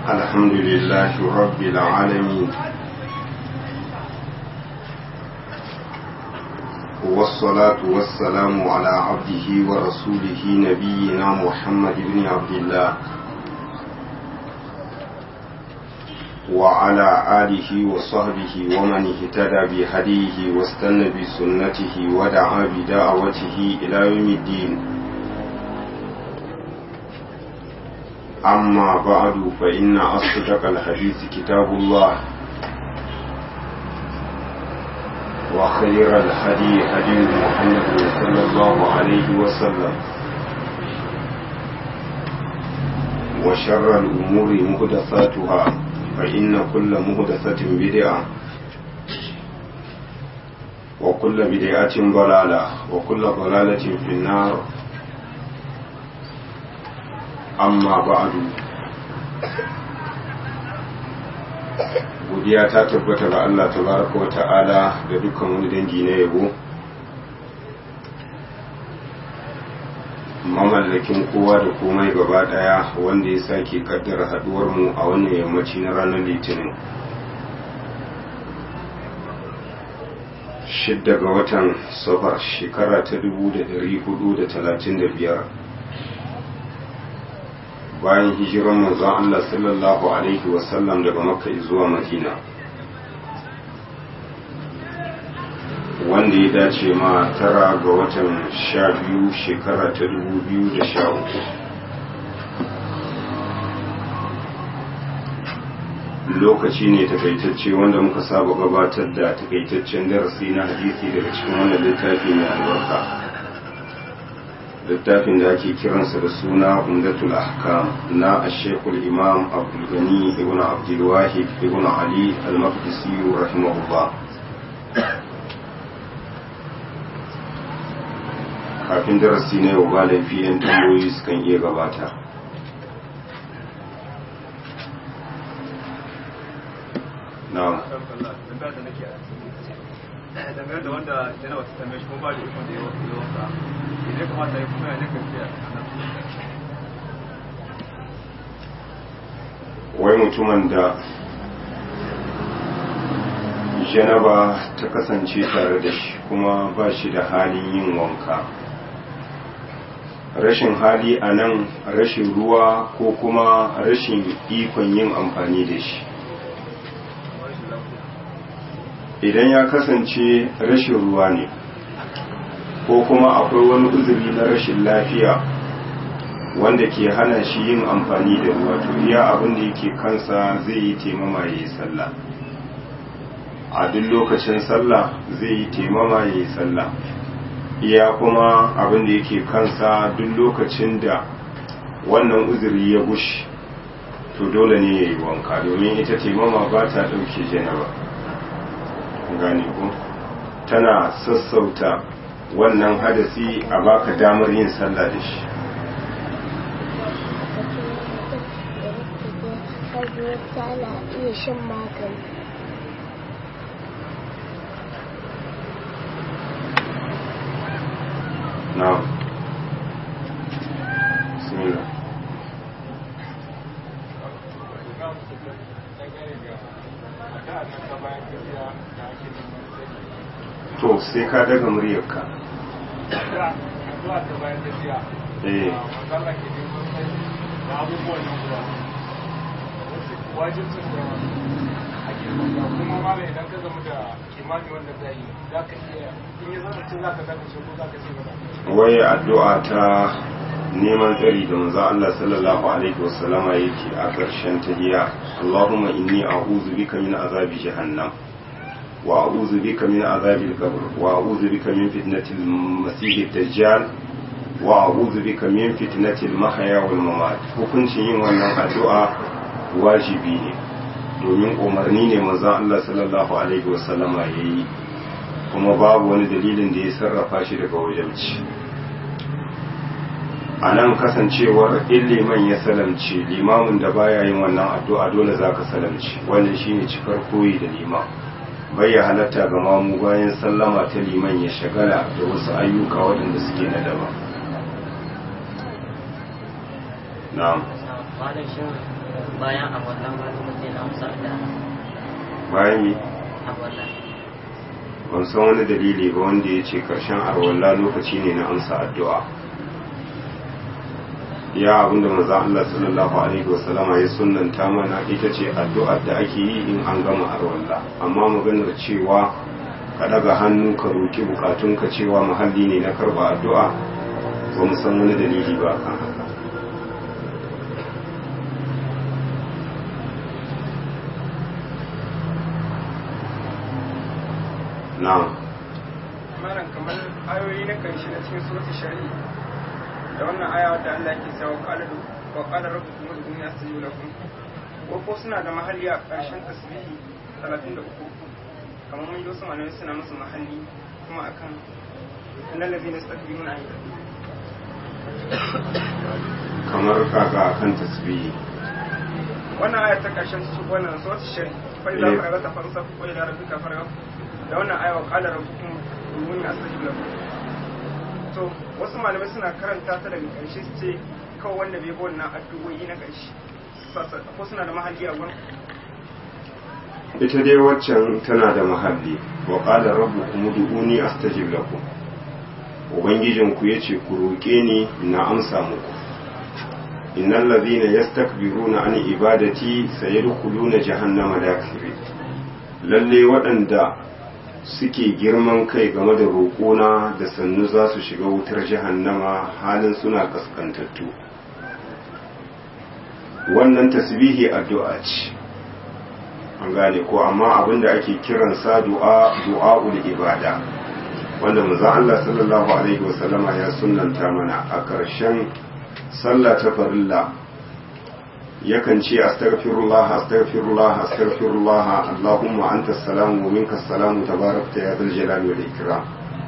الحمد لله رب العالمين والصلاة والسلام على عبده ورسوله نبينا محمد بن عبد الله وعلى آله وصحبه ومن اهتدى بهديه واستنى بسنته ودعا بدعوته إلى يوم الدين أما بعد فإن أصدق الحديث كتاب الله وخير الهدي هدي محمد صلى الله عليه وسلم وشر الأمور مهدثاتها فإن كل مهدثة بدعة وكل بدعة ضلالة وكل ضلالة في النار amma ba'adu godiya ta tabbata ga Allah tabaraka wa ta'ala da dukkan wani dangi na yabo mamallakin kowa da komai gaba daya wanda ya sake kaddara haduwar mu a wannan yammaci na ranar litinin shidda ga watan safar shekara ta 1435 bayan hijiran manzon Allah sallallahu Alaihi wasallam daga makka zuwa madina wanda ya dace ma tara ga watan sha biyu shekara ta dubu biyu da sha uku lokaci ne takaitacce wanda muka saba gabatar da takaitaccen darasi na hadisi daga cikin wannan littafi mai albarka littafin da ake kiransa da suna umdatul ahkam na ashekul imam abdulgani ibn abdulwahid ibn ali al-maqdisi rahimahullah kafin darasi na yau ba laifi yan tambayoyi sukan iya gabata na'am dangane da wanda yana wata tambaye shi kuma ba da ikon da ya wasa ne kamata ya kuma ya ne karfiya wai mutumin da janaba ta kasance tare da shi kuma ba shi da halin yin wanka rashin hali a nan rashin ruwa ko kuma rashin ikon yin amfani da shi idan ya kasance rashin ruwa ne ko kuma akwai wani uzuri na rashin lafiya wanda ke hana shi yin amfani da ruwa to iya abin da yake kansa zai yi taimama ya yi sallah a duk lokacin sallah zai yi taimama ya yi sallah iya kuma abin da yake kansa duk lokacin da wannan uzuri ya gushi to dole ne ya yi wanka domin ita taimama ba ta ɗauke janaba gane ku tana sassauta wannan hadasi a baka damar yin sallah da shi tana iya shan magani na bismillah to sai ka daga muryarka eh wajibcin da ake wanda kuma ma idan ka zama da kimani wanda za yi za ka iya in yi zama cin za ka daga shi ko za ka ce ba waye addu'a ta neman tsari da manzo Allah sallallahu alaihi wasallama yake a ƙarshen tahiyya Allahumma inni a'udhu bika min azabi jahannam wa a'udhu bika min azabil qabr wa a'udhu bika min fitnatil masih dajjal wa a'udhu bika min fitnatil mahya wal mamat hukuncin yin wannan addu'a wajibi ne domin umarni ne manzon Allah sallallahu alaihi wasallama yayi kuma babu wani dalilin da ya sarrafa shi daga wajabci a nan kasancewar in liman ya salamce limamin da baya yin wannan addu'a dole za ka salamce wannan shine cikar koyi da liman bai ya halatta ga mamu bayan sallama ta liman ya shagala da wasu ayyuka waɗanda suke na daban na'am malam shin bayan a wannan malam mutum na amsa da bayan yi a wannan ban san wani dalili ba wanda ya ce karshen arwalla lokaci ne na amsa addu'a ya abinda maza Allah sallallahu alaihi wasallama ya sunanta mana ita ce addu'ar da ake yi in an gama arwalla amma maganar cewa ka daga hannu ka roki bukatunka cewa muhalli ne na karba addu'a ba mu san wani dalili ba kan haka na'am malam kamar ayoyi na karshe na cikin suratul shari'i da wannan aya wadda Allah yake cewa wa qala wa qala rabbukum ud'uni astajib lakum ko ko suna da mahalli a karshen tasbihi 33 kamar mun yi wasu malamai suna musu mahalli kuma akan annal ladina yastakbiruna an kamar kaga akan tasbihi wannan aya ta karshen su wannan suratul shari'i fa idza Eh. faragta fansab wa ila rabbika farghab da wannan aya wa qala rabbukum ud'uni astajib lakum to wasu malamai suna karanta ta daga ƙarshe su ce kawai wanda bai bi wannan addu'o'i na ƙarshe Sassa- ko suna da mahalli a gurin ita dai waccan tana da mahalli wa qala rabbukum ud'uni astajib lakum ubangijinku yace ku roke ni na amsa muku innal ladhina yastakbiruna an ibadati sayadkhuluna jahannama dakirin lalle waɗanda suke girman kai game da roƙona da sannu za su shiga wutar jahannama halin suna kaskantattu wannan tasbihi addu'a ce an gane ko amma abinda ake kiransa du'a du'a'ul ibada wanda manzon Allah sallallahu alaihi wasallama ya sunnanta mana a ƙarshen sallah ta farilla yakan ce astaghfirullah astaghfirullah astaghfirullah allahumma anta salam wa minka salam tabarakta ya dhal jalali wal ikram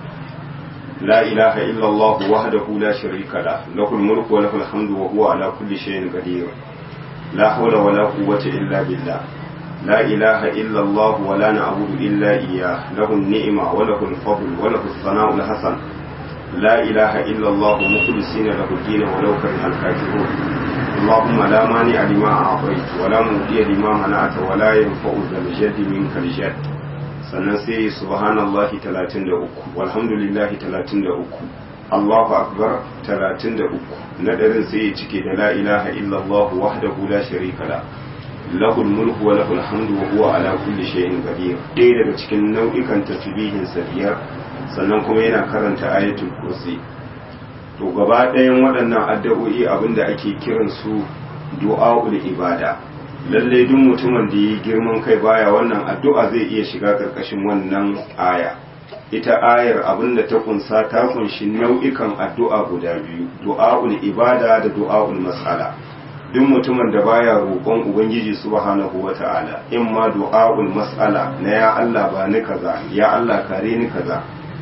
لا إله إلا الله وحده لا شريك له له الملك وله الحمد وهو على كل شيء قدير لا حول ولا قوة إلا بالله لا إله إلا الله ولا نعبد إلا إياه له النعمة وله الفضل وله الثناء الحسن لا إله إلا الله مخلصين له الدين ولو كره الكافرون اللهم لا مانع لما أعطيت ولا مؤتي لما منعت ولا ينفع ذا الجد منك الجد sannan sai subhanallahi 33 walhamdulillahi 33 Allahu akbar 33 nadarin sai ya cike da la ilaha illallah wahdahu la sharika la lahul mulku wa lahul hamdu wa huwa ala kulli shay'in qadir ɗaya daga cikin nau'ikan tasbihin sa biyar sannan kuma yana karanta ayatul kursi to gaba ɗayan waɗannan addu'o'i abinda ake kiran su du'aul ibada lallai duk mutumin da yi girman kai baya wannan addu'a zai iya shiga karkashin wannan aya ita ayar abinda ta kunsa ta kunshi nau'ikan addu'a guda biyu du'a'ul ibada da du'a'ul mas'ala duk mutumin da baya roƙon ubangiji subhanahu wata'ala in ma du'a'ul mas'ala na ya Allah ba ni kaza ya Allah kare ni kaza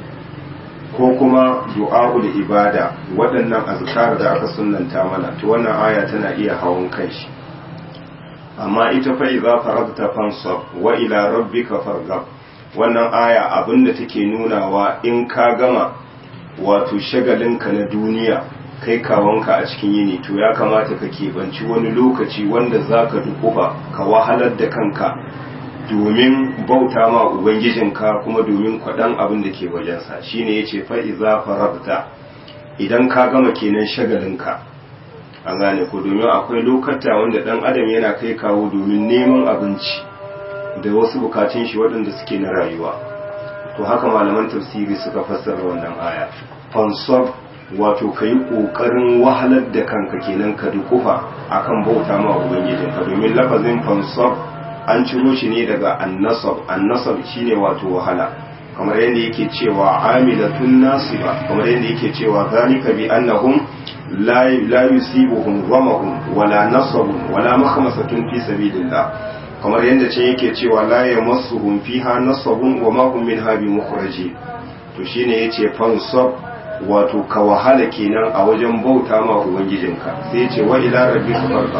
ko kuma du'a'ul ibada waɗannan azkar da aka sunnanta mana to wannan aya tana iya hawan kai shi amma ita fa idza faragta fansab wa ila rabbika farghab wannan aya abinda take nunawa in ka gama wato shagalinka na duniya kai kawanka a cikin yini to ya kamata ka keɓanci wani lokaci wanda zaka dukufa ka wahalar da kanka domin bauta ma ubangijinka kuma domin kwaɗan abin da ke wajensa shine yace fa idza faragta idan ka gama kenan shagalinka an gane ko domin akwai lokata wanda dan adam yana kai kawo domin neman abinci da wasu bukatun shi waɗanda suke na rayuwa to haka malaman tafsiri suka fassara wannan aya fansab wato ka yi ƙoƙarin wahalar da kanka kenan ka dukufa akan bauta ma ubangijinka domin lafazin fansab an ciro shi ne daga annasab annasab shine wato wahala kamar yadda yake cewa amilatun nasiba kamar yadda yake cewa zalika bi annahum لا لا يصيبهم ظمأ ولا نصب ولا مخمصة في سبيل الله kamar yadda can yake cewa la yamassuhum fiha nasabun wa ma hum minha bimukhraji to shine yace fansab wato ka wahala kenan a wajen bauta ma ubangijinka sai yace wa ila rabbika farqa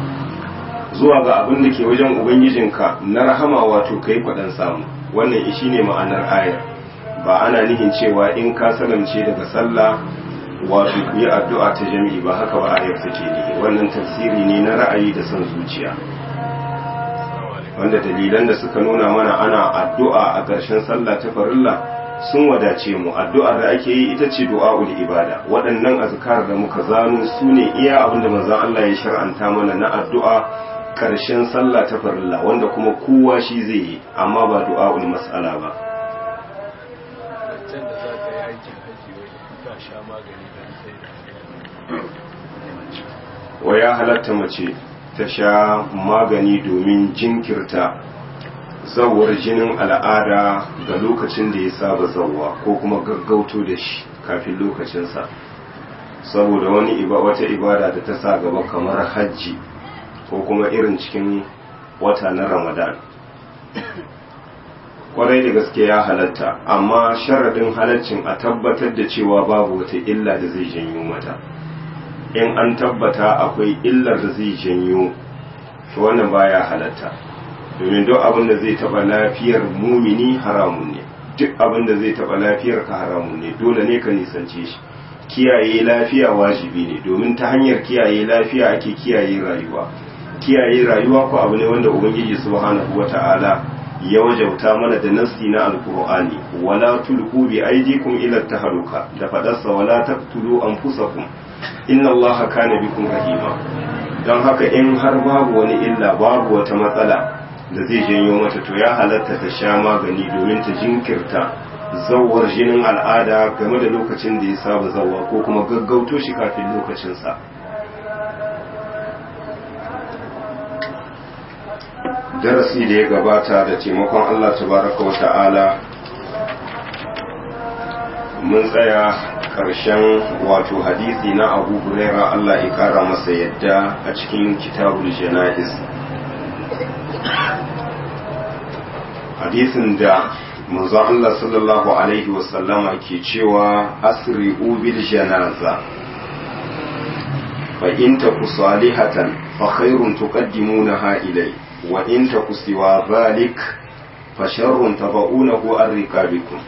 zuwa ga abin da ke wajen ubangijinka na rahama wato kai kwadan samu wannan shine ma'anar ayar ba ana nihin cewa in ka salamce daga sallah wato ku yi addu'a ta jami'i ba haka ba ayar take ne wannan tafsiri ne na ra'ayi da son zuciya wanda dalilan da suka nuna mana ana addu'a a ƙarshen sallah ta farilla sun wadace mu addu'ar da ake yi ita ce du'a'ul ibada waɗannan azkar da muka zano su ne iya abinda manzon Allah ya shar'anta mana na addu'a ƙarshen sallah ta farilla wanda kuma kowa shi zai yi amma ba du'a'ul mas'ala ba can da za ka yi aikin haji wai ka sha magani don sai da wa ya halatta mace ta sha magani domin jinkirta zawar jinin al'ada ga lokacin da ya saba zawwa ko kuma gaggauto da shi kafin lokacinsa saboda wani iba wata ibada da ta sa gaba kamar hajji ko kuma irin cikin wata na ramadan kwarai da gaske ya halatta amma sharadin halaccin a tabbatar da cewa babu wata illa da zai janyo mata in an tabbata akwai illar da zai janyo to wannan baya halatta domin duk abin da zai taba lafiyar mumini haramun ne duk abin da zai taba lafiyar ka haramun ne dole ne ka nisance shi kiyaye lafiya wajibi ne domin ta hanyar kiyaye lafiya ake kiyaye rayuwa kiyaye rayuwa ko abu ne wanda ubangiji subhanahu wata'ala ya wajauta mana da nassi na alqur'ani wala tulqu bi aydikum ila tahaluka da fadarsa wala taqtulu anfusakum inna allaha kana bikum rahima don haka in har babu wani illa babu wata matsala da zai janyo mata to ya halatta ta sha magani domin ta jinkirta zawar jinin al'ada game da lokacin da ya saba zawa ko kuma gaggauto shi kafin lokacinsa darasi da ya gabata da taimakon Allah tabaraka wa ta'ala mun tsaya karshen wato hadisi na abu huraira Allah ya kara masa yadda a cikin kitabul jana'iz hadisin da manzon Allah sallallahu alaihi wasallama ke cewa asri'u bil janaza fa in taku salihatan fa khairun tuqaddimunaha ilay wa in taku siwa dhalik fa sharrun tabaunahu an riqabikum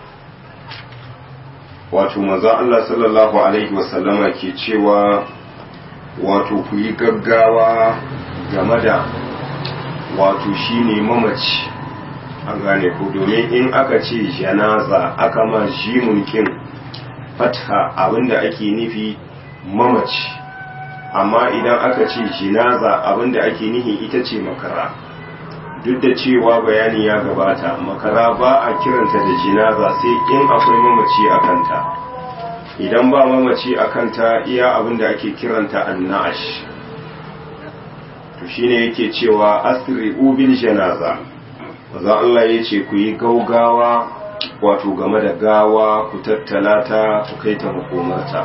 wato manzon Allah sallallahu alaihi wasallama ke cewa wato ku yi gaggawa game da wato shine mamaci an gane ku domin in aka ce janaza aka ma jimun kin fatha abinda ake nufi mamaci amma idan aka ce jinaza abinda ake nufi ita ce makara duk da cewa bayani ya gabata makara ba a kiranta da jinaza sai in akwai mamaci a kanta idan ba mamaci a kanta iya abinda ake kiranta annash to shine yake cewa asri bil janaza maza Allah ya ce ku yi gaugawa wato game da gawa ku tattala ta ku kai ta makomarta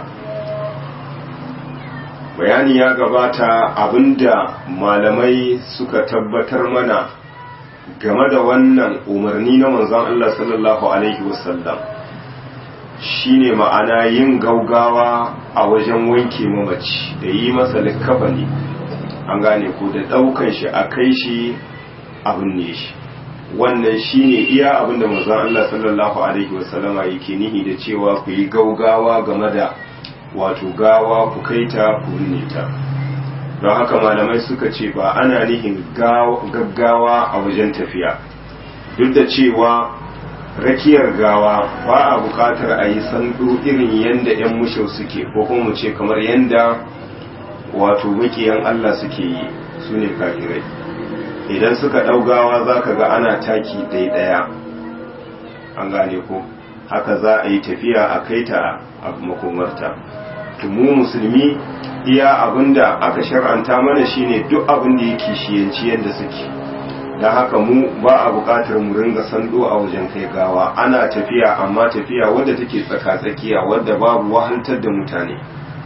bayani ya gabata abinda malamai suka tabbatar mana game da wannan umarni na manzon Allah sallallahu alaihi wasallam shine ma'ana yin gaugawa a wajen wanke mamaci da yi masa likafani an gane ko da daukan shi a kai shi abin ne shi wannan shine iya abin da manzon Allah sallallahu alaihi wasallama yake nihi da cewa ku yi gaugawa game da wato gawa ku kaita ku binne ta don haka malamai suka ce ba ana nihin gaggawa a wajen tafiya duk da cewa rakiyar gawa ba a bukatar a yi sandu irin yadda 'yan mushau suke ko kuma mu ce kamar yadda wato makiyan Allah suke yi su ne kafirai idan suka ɗaugawa za ka ga ana taki ɗaya an gane ko haka za a yi tafiya a kai ta a makomarta mu musulmi iya abinda aka shar'anta mana shine duk abin da yake shiyanci yadda suke don haka mu ba a buƙatar mu ringa sando a wajen kai gawa ana tafiya amma tafiya wadda take tsaka-tsakiya wadda babu wahantar da mutane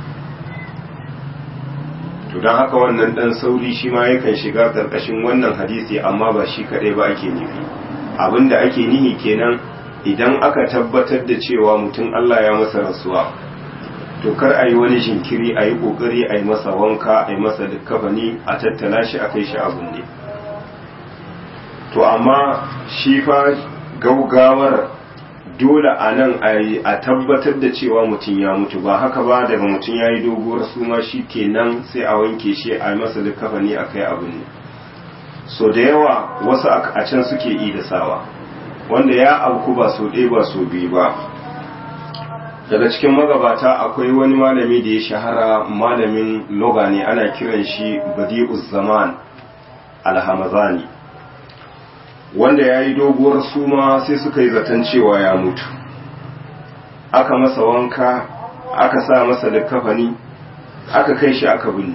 to don haka wannan dan sauri shi ma yakan shiga karkashin wannan hadisi amma ba shi kadai ba ake nufi abinda ake nihi kenan idan aka tabbatar da cewa mutum Allah ya masa rasuwa to kar a yi wani jinkiri a yi kokari a yi masa wanka a yi masa dukkafani a tattala shi a kai shi abun ne to amma shi fa gaugawar dole a nan a tabbatar da cewa mutum ya mutu ba haka ba daga mutum ya yi doguwar suma shi kenan sai a wanke shi a masa likafani a kai abu ne so da yawa wasu a can suke yi da sawa wanda ya auku ba so ɗaya ba so biyu ba daga cikin magabata akwai wani malami da ya shahara malamin loga ne ana kiran shi badi'uz zaman alhamazani wanda ya yi doguwar suma sai suka yi zaton cewa ya mutu aka masa wanka aka sa masa likafani aka kai shi aka binne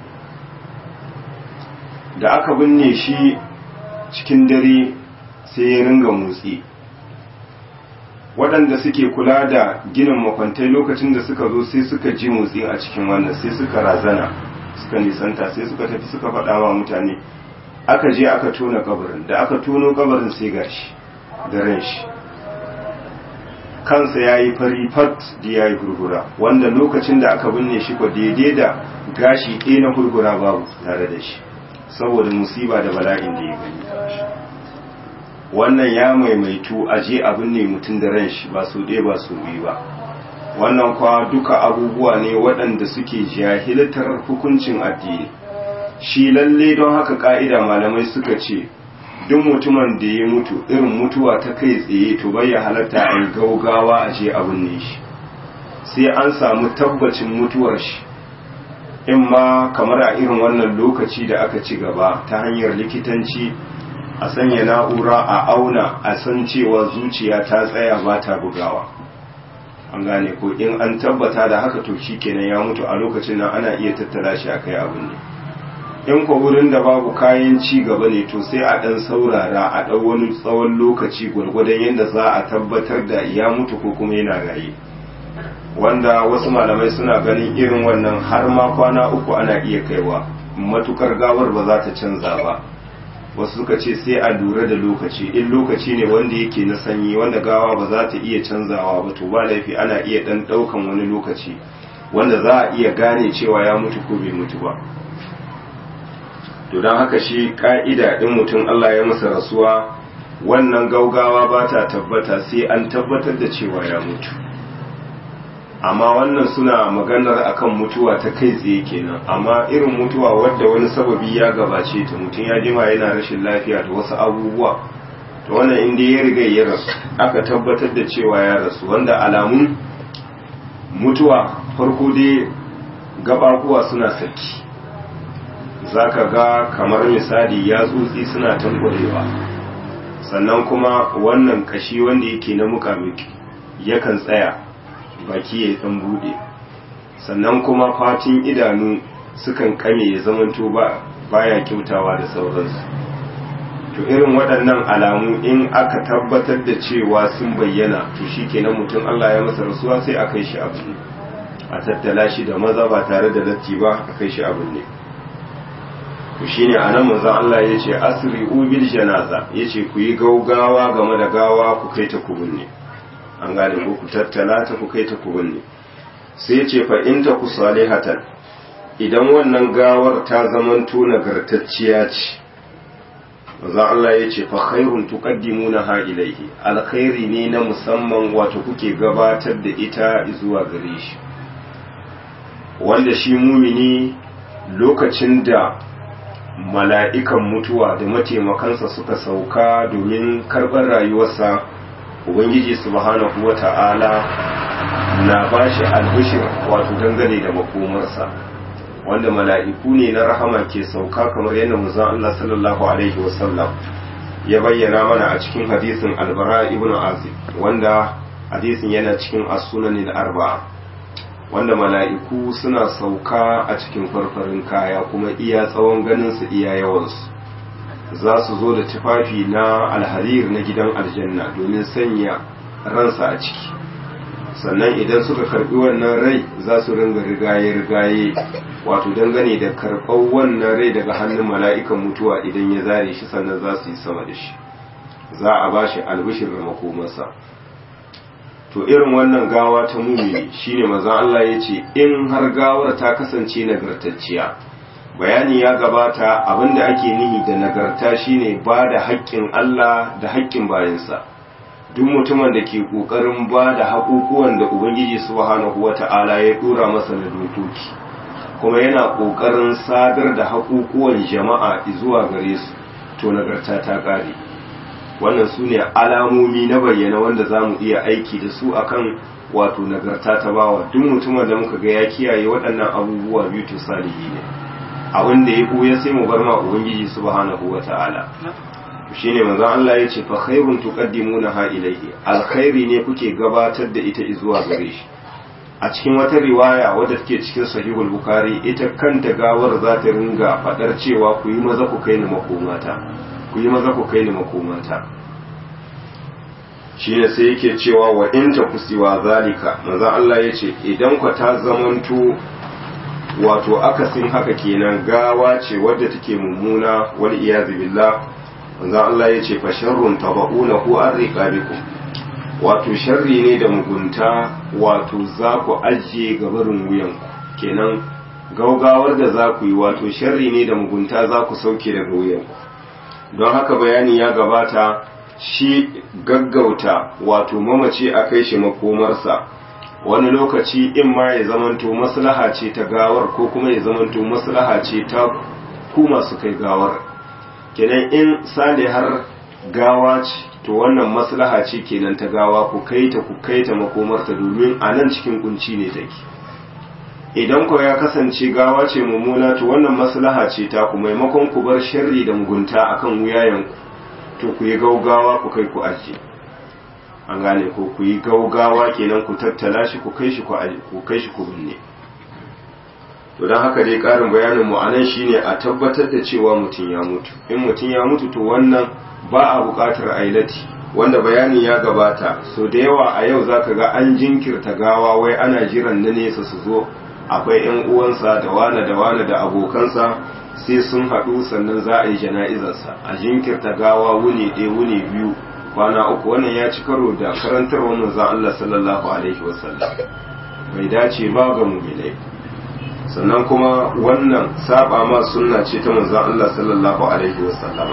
da aka binne shi cikin dare sai ya ringa motsi waɗanda suke kula da ginin makwantai lokacin da suka zo sai suka ji motsi a cikin wannan sai suka razana suka nisanta sai suka tafi suka faɗa wa mutane aka je aka tona kabarin da aka tono kabarin sai gashi da ran shi kansa ya yi fari fat da ya yi hurhura wanda lokacin da aka binne shi ko daidai da gashi ɗaya na hurhura babu tare da shi saboda musiba da bala'in da ya gani wannan ya maimaitu a je a binne mutum da ran shi ba su ɗaya ba su biyu ba wannan kwa duka abubuwa ne waɗanda suke jahiltar hukuncin addini shi lalle don haka ka'ida malamai suka ce duk mutumin da ya mutu irin mutuwa ta kai tsaye to bai ya halatta a yi gaugawa a je a binne shi sai an samu tabbacin mutuwar shi in ma kamar a irin wannan lokaci da aka ci gaba ta hanyar likitanci a sanya na'ura a auna a san cewa zuciya ta tsaya ba ta bugawa an gane ko in an tabbata da haka to shi kenan ya mutu a lokacin nan ana iya tattara shi a kai abin ne in ko wurin da babu kayan ci gaba ne to sai a ɗan saurara a ɗau wani tsawon lokaci gwargwadon yadda za a tabbatar da ya mutu ko kuma yana raye wanda wasu malamai suna ganin irin wannan har ma kwana uku ana iya kaiwa matukar gawar ba za ta canza ba wasu suka ce sai a lura da lokaci in lokaci ne wanda yake na sanyi wanda gawa ba za ta iya canzawa ba to ba laifi ana iya dan daukan wani lokaci wanda za a iya gane cewa ya mutu ko bai mutu ba to don haka shi ka'ida din mutum Allah ya masa rasuwa wannan gaugawa ba ta tabbata sai an tabbatar da cewa ya mutu amma wannan suna maganar akan mutuwa ta kai tsaye kenan amma irin mutuwa wadda wani sababi ya gabace ta mutum ya jima yana rashin lafiya da wasu abubuwa to wannan inda ya riga ya rasu aka tabbatar da cewa ya rasu wanda alamun mutuwa farko dai gabakuwa suna saki zaka ga kamar misali ya tsotsi suna tankwarewa sannan kuma wannan kashi wanda yake na mukamiki yakan tsaya baki ya dan bude sannan kuma fatin idanu sukan kame ya zamanto ba baya kyautawa da sauransu to irin waɗannan alamu in aka tabbatar da cewa sun bayyana to shikenan mutum Allah ya masa rasuwa sai a kai shi abu a tattala shi da maza ba tare da latti ba a kai shi abu ne to shine anan manzon Allah ya ce asri ubil janaza yace ku yi gaugawa game da gawa ku kai ta kubunne an gane ko ku tattala ta ku kai ta ku binne sai ya ce fa in ta ku salihatan idan wannan gawar ta zamanto nagartacciya ce manzon Allah ya ce fa khairun tuqaddimuna ha ilaihi alkhairi ne na musamman wato kuke gabatar da ita zuwa gare shi wanda shi mumini lokacin da mala'ikan mutuwa da mataimakansa suka sauka domin karɓar rayuwarsa ubangiji subhanahu wata'ala na bashi albishir wato dangane da makomarsa wanda mala'iku ne na rahama ke sauka kamar yadda manzon Allah sallallahu alaihi wasallam ya bayyana mana a cikin hadisin albara ibn azib wanda hadisin yana cikin as-sunan arbaa wanda mala'iku suna sauka a cikin farfarin kaya kuma iya tsawon ganin su iya yawansu za su zo da tufafi na alharir na gidan aljanna domin sanya ransa a ciki sannan idan suka karbi wannan rai za su ringa rigaye-rigaye wato dangane da karɓar wannan rai daga hannun mala'ikan mutuwa idan ya zare shi sannan za su yi sama da shi za a ba shi albishir da makomarsa to irin wannan gawa ta mumini shine mazan Allah ya ce in har gawar ta kasance nagartacciya bayani ya gabata abinda ake nihi da nagarta shine ba da haƙƙin Allah da haƙƙin bayansa duk mutumin da ke kokarin ba da haƙuƙuwan da ubangiji subhanahu wata'ala ya dora masa na dokoki kuma yana kokarin sadar da haƙuƙuwan jama'a zuwa gare su to nagarta ta ƙare wannan su ne alamomi na bayyana wanda za mu iya aiki da su akan wato nagarta ta bawa duk mutumin da muka ga ya kiyaye waɗannan abubuwa biyu to salihi ne abin da ya ɓuya sai mu bar ma ubangiji subhanahu wata'ala shine manzo Allah ya ce fa khairun tuqaddimuna ha ilayhi alkhairi ne kuke gabatar da ita zuwa gare shi a cikin wata riwaya wadda take cikin sahihul bukhari ita kanta gawar za ta ringa fadar cewa ku yi maza ku kai ni makomata ku yi maza ku kai ni makomata shine sai yake cewa wa in ta kusiwa zalika manzo Allah ya ce idan ku ta zamanto wato akasin haka kenan gawa ce wadda take mummuna wal iyazu billah manzon Allah ya ce fa sharrun tabaunahu an riqabikum wato sharri ne da mugunta wato za ku ajiye gabarin wuyan kenan gaugawar da za ku yi wato sharri ne da mugunta za ku sauke daga wuyan don haka bayani ya gabata shi gaggauta wato mamaci a kai shi makomarsa wani lokaci in ma ya zamanto maslaha ce ta gawar ko kuma ya zamanto maslaha ce ta ku masu kai gawar kenan in har gawa ce to wannan maslaha ce kenan ta gawa ku kai ta ku kai ta makomarta domin a nan cikin kunci ne take idan ku ya kasance gawa ce mummuna to wannan maslaha ce ta ku maimakon ku bar sharri da mugunta akan wuyayenku to ku yi gaugawa ku kai ku ajiye an gane ko ku yi gaugawa kenan ku tattala shi ku kai shi ku kai shi ku binne to don haka dai karin bayanin mu anan shine a tabbatar da cewa mutum ya mutu in mutum ya mutu to wannan ba a buƙatar ailati wanda bayani ya gabata so da yawa a yau zaka ga an jinkirta gawa wai ana jiran na nesa su zo akwai yan uwansa da wane da wane da abokansa sai sun haɗu sannan za a yi jana'izarsa a jinkirta gawa wuni ɗaya wuni biyu kwana uku wannan ya ci karo da karantar wannan zan Allah sallallahu alaihi wasallam bai dace ba ga mu'minai sannan kuma wannan saba ma sunna ce ta manzon Allah sallallahu alaihi wasallama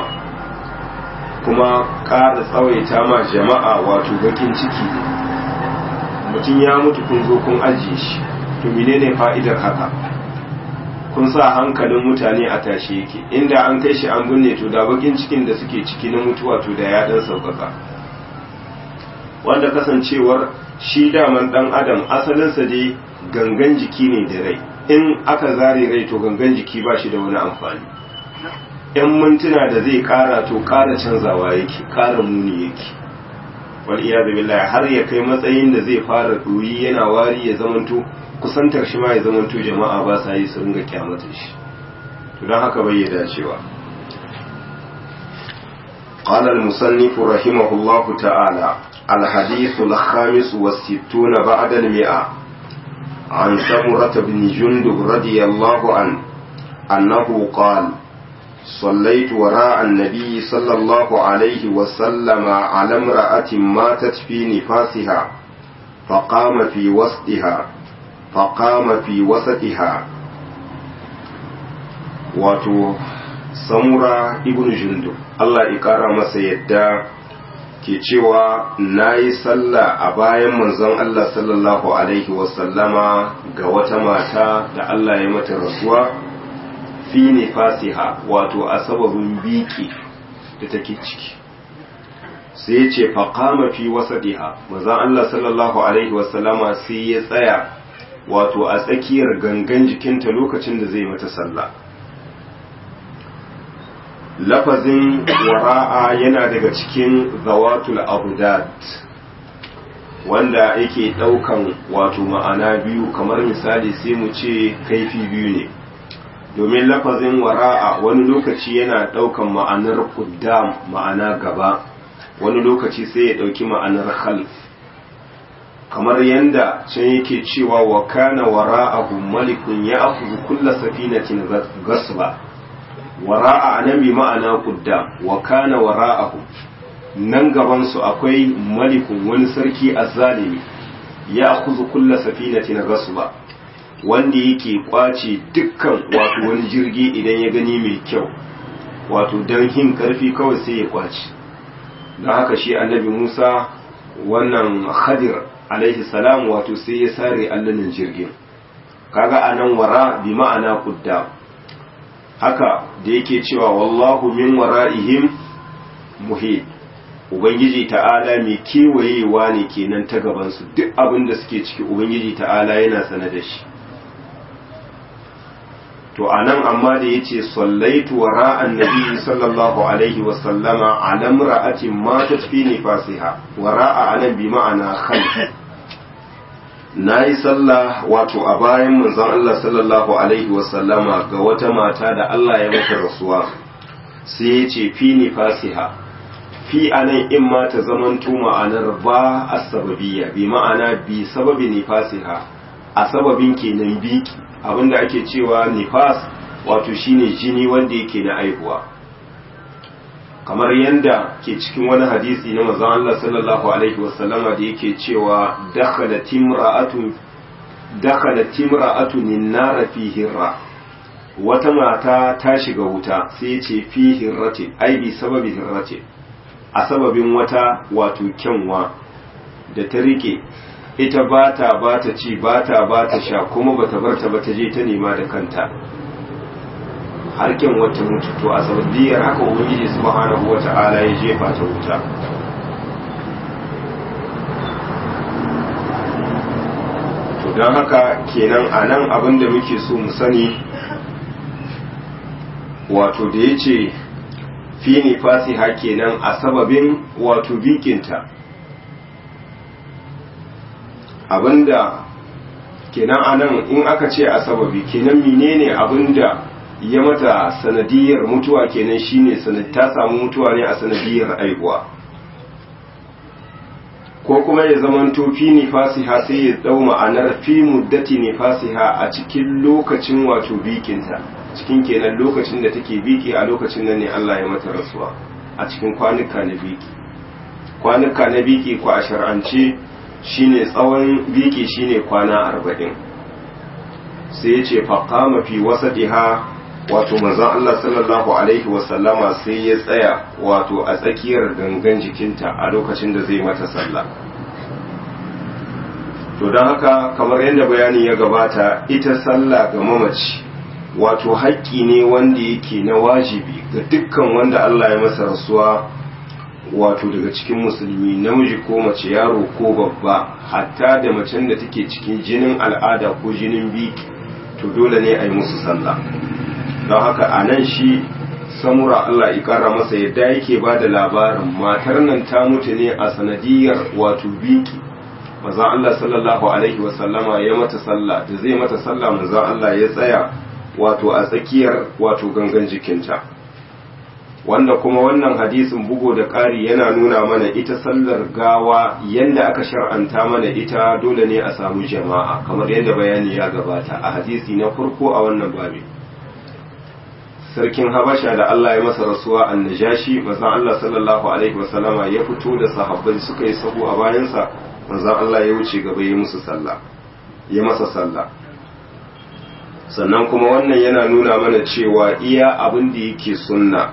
kuma ƙara tsawaita ma jama'a wato bakin ciki ne mutum ya mutu kun zo kun ajiye shi to menene fa'idar haka kun sa hankalin mutane a tashi yake inda an kai shi an binne to da bakin cikin da suke ciki na mutuwa to da ya dan sauƙaƙa wanda kasancewar shi daman dan adam asalinsa dai gangan jiki ne da rai in aka zare rai to gangan jiki ba shi da wani amfani yan mintuna da zai kara to kara canzawa yake kara muni yake wal iyadu billahi har ya kai matsayin da zai fara ɗoyi yana wari ya zamanto kusantar shi ma ya zamanto jama'a ba sa yi su ringa kyamatar shi to don haka bai ya dacewa قال المصنف رحمه الله تعالى الحديث الخامس والستون بعد المئة عن سمرة بن جندب رضي الله عنه أنه قال صليت وراء النبي صلى الله عليه وسلم على امرأة ماتت في نفاسها فقام في وسطها فقام في وسطها wato samura ibn jundub Allah ya kara masa yadda ke cewa na yi sallah a bayan manzon Allah sallallahu alaihi wasallama ga wata mata da Allah ya mata rasuwa fi nifasiha wato a sababin biki da take ciki sai ya ce faƙama fi wasadiha manzon Allah sallallahu alaihi wasallama sai ya tsaya wato a tsakiyar gangan jikinta lokacin da zai mata sallah lafazin wara'a yana daga cikin zawatul abudat wanda yake ɗaukan wato ma'ana biyu kamar misali sai mu ce kaifi biyu ne domin lafazin wara'a wani lokaci yana ɗaukan ma'anar kuddam ma'ana gaba wani lokaci sai ya ɗauki ma'anar khalf kamar yanda can yake cewa wa kana wara'ahu malikun ya akuzu kulla safinatin gasba wara'a nan bi ma'ana kudda wa kana wara'ahu nan gaban su akwai malikun wani sarki azzalimi ya akuzu kulla safinatin gasba wanda yake kwace dukkan wato wani jirgi idan ya gani mai kyau wato don hin karfi kawai sai ya kwace don haka shi annabi Musa wannan khadir alaihi salam wato sai ya sare allunan jirgin kaga anan wara bi ma'ana qudda haka da yake cewa wallahu min wara'ihim muhit ubangiji ta'ala mai kewayewa ne kenan ta gabansu duk abin da suke ciki ubangiji ta'ala yana sane da shi to anan amma da yace sallaitu wara annabi sallallahu alaihi wa sallama ala imra'atin matat fi nifasiha wara'a anan bi ma'ana khalf nayi sallah wato a bayan manzon Allah sallallahu alaihi wa sallama ga wata mata da Allah ya mata rasuwa sai yace fi nifasiha fi anan in ma ta zamanto ma'anar ba as-sababiyya bi ma'ana bi sababi nifasiha a sababin kenan biki abinda ake cewa nifas wato shine jini wanda yake na aihuwa kamar yanda ke cikin wani hadisi na manzon Allah sallallahu alaihi wasallama da yake cewa dakhalat imra'atun dakhalat imra'atun an-nar fi hirra wata mata ta shiga wuta sai ya ce fi hirrati ai bi sababi hirrati a sababin wata wato kyanwa da ta rike ita ba ta ba ta ci ba ta ba ta sha kuma ba ta bar ta ba ta je ta nema da kanta harken wata mutu to a sababiyar haka ubangiji subhanahu wata'ala ya jefa ta wuta to don haka kenan a nan abin da muke so mu sani wato da ya ce fi ne fasiha kenan a sababin wato bikinta abinda kenan anan in aka ce a sababi kenan menene abinda ya mata sanadiyar mutuwa kenan shine sanad ta samu mutuwa ne a sanadiyar aihuwa ko kuma ya zamanto fi nifasiha sai ya dau ma'anar fi muddati nifasiha a cikin lokacin wato bikinta cikin kenan lokacin da take biki a lokacin nan ne Allah ya mata rasuwa a cikin kwanuka na biki kwanuka na biki ko a shar'ance shine tsawon biki shine kwana arba'in sai ya ce faƙama fi wasadiha wato manzon Allah sallallahu alaihi wasallama sai ya tsaya wato a tsakiyar gangan jikinta a lokacin da zai mata sallah to don haka kamar yadda bayani ya gabata ita sallah ga mamaci wato haƙƙi ne wanda yake na wajibi ga dukkan wanda Allah ya masa rasuwa wato daga cikin musulmi namiji ko mace yaro ko babba hatta da macen da take cikin jinin al'ada ko jinin biki to dole ne a yi musu sallah don haka a nan shi samura Allah ya kara masa yadda yake ba da labarin matar nan ta mutu ne a sanadiyar wato biki maza Allah sallallahu alaihi wasallama ya mata sallah da zai mata sallah maza Allah ya tsaya wato a tsakiyar wato gangan jikinta wanda kuma wannan hadisin bugo da ƙari yana nuna mana ita sallar gawa yadda aka shar'anta mana ita dole ne a samu jama'a kamar yadda bayani ya gabata a hadisi na farko a wannan babi sarkin habasha da Allah ya masa rasuwa annajashi manzon Allah sallallahu alaihi wasallama ya fito da sahabbai suka yi sahu a bayansa manzon Allah ya wuce gaba ya musu sallah ya masa sallah sannan kuma wannan yana nuna mana cewa iya abin da yake sunna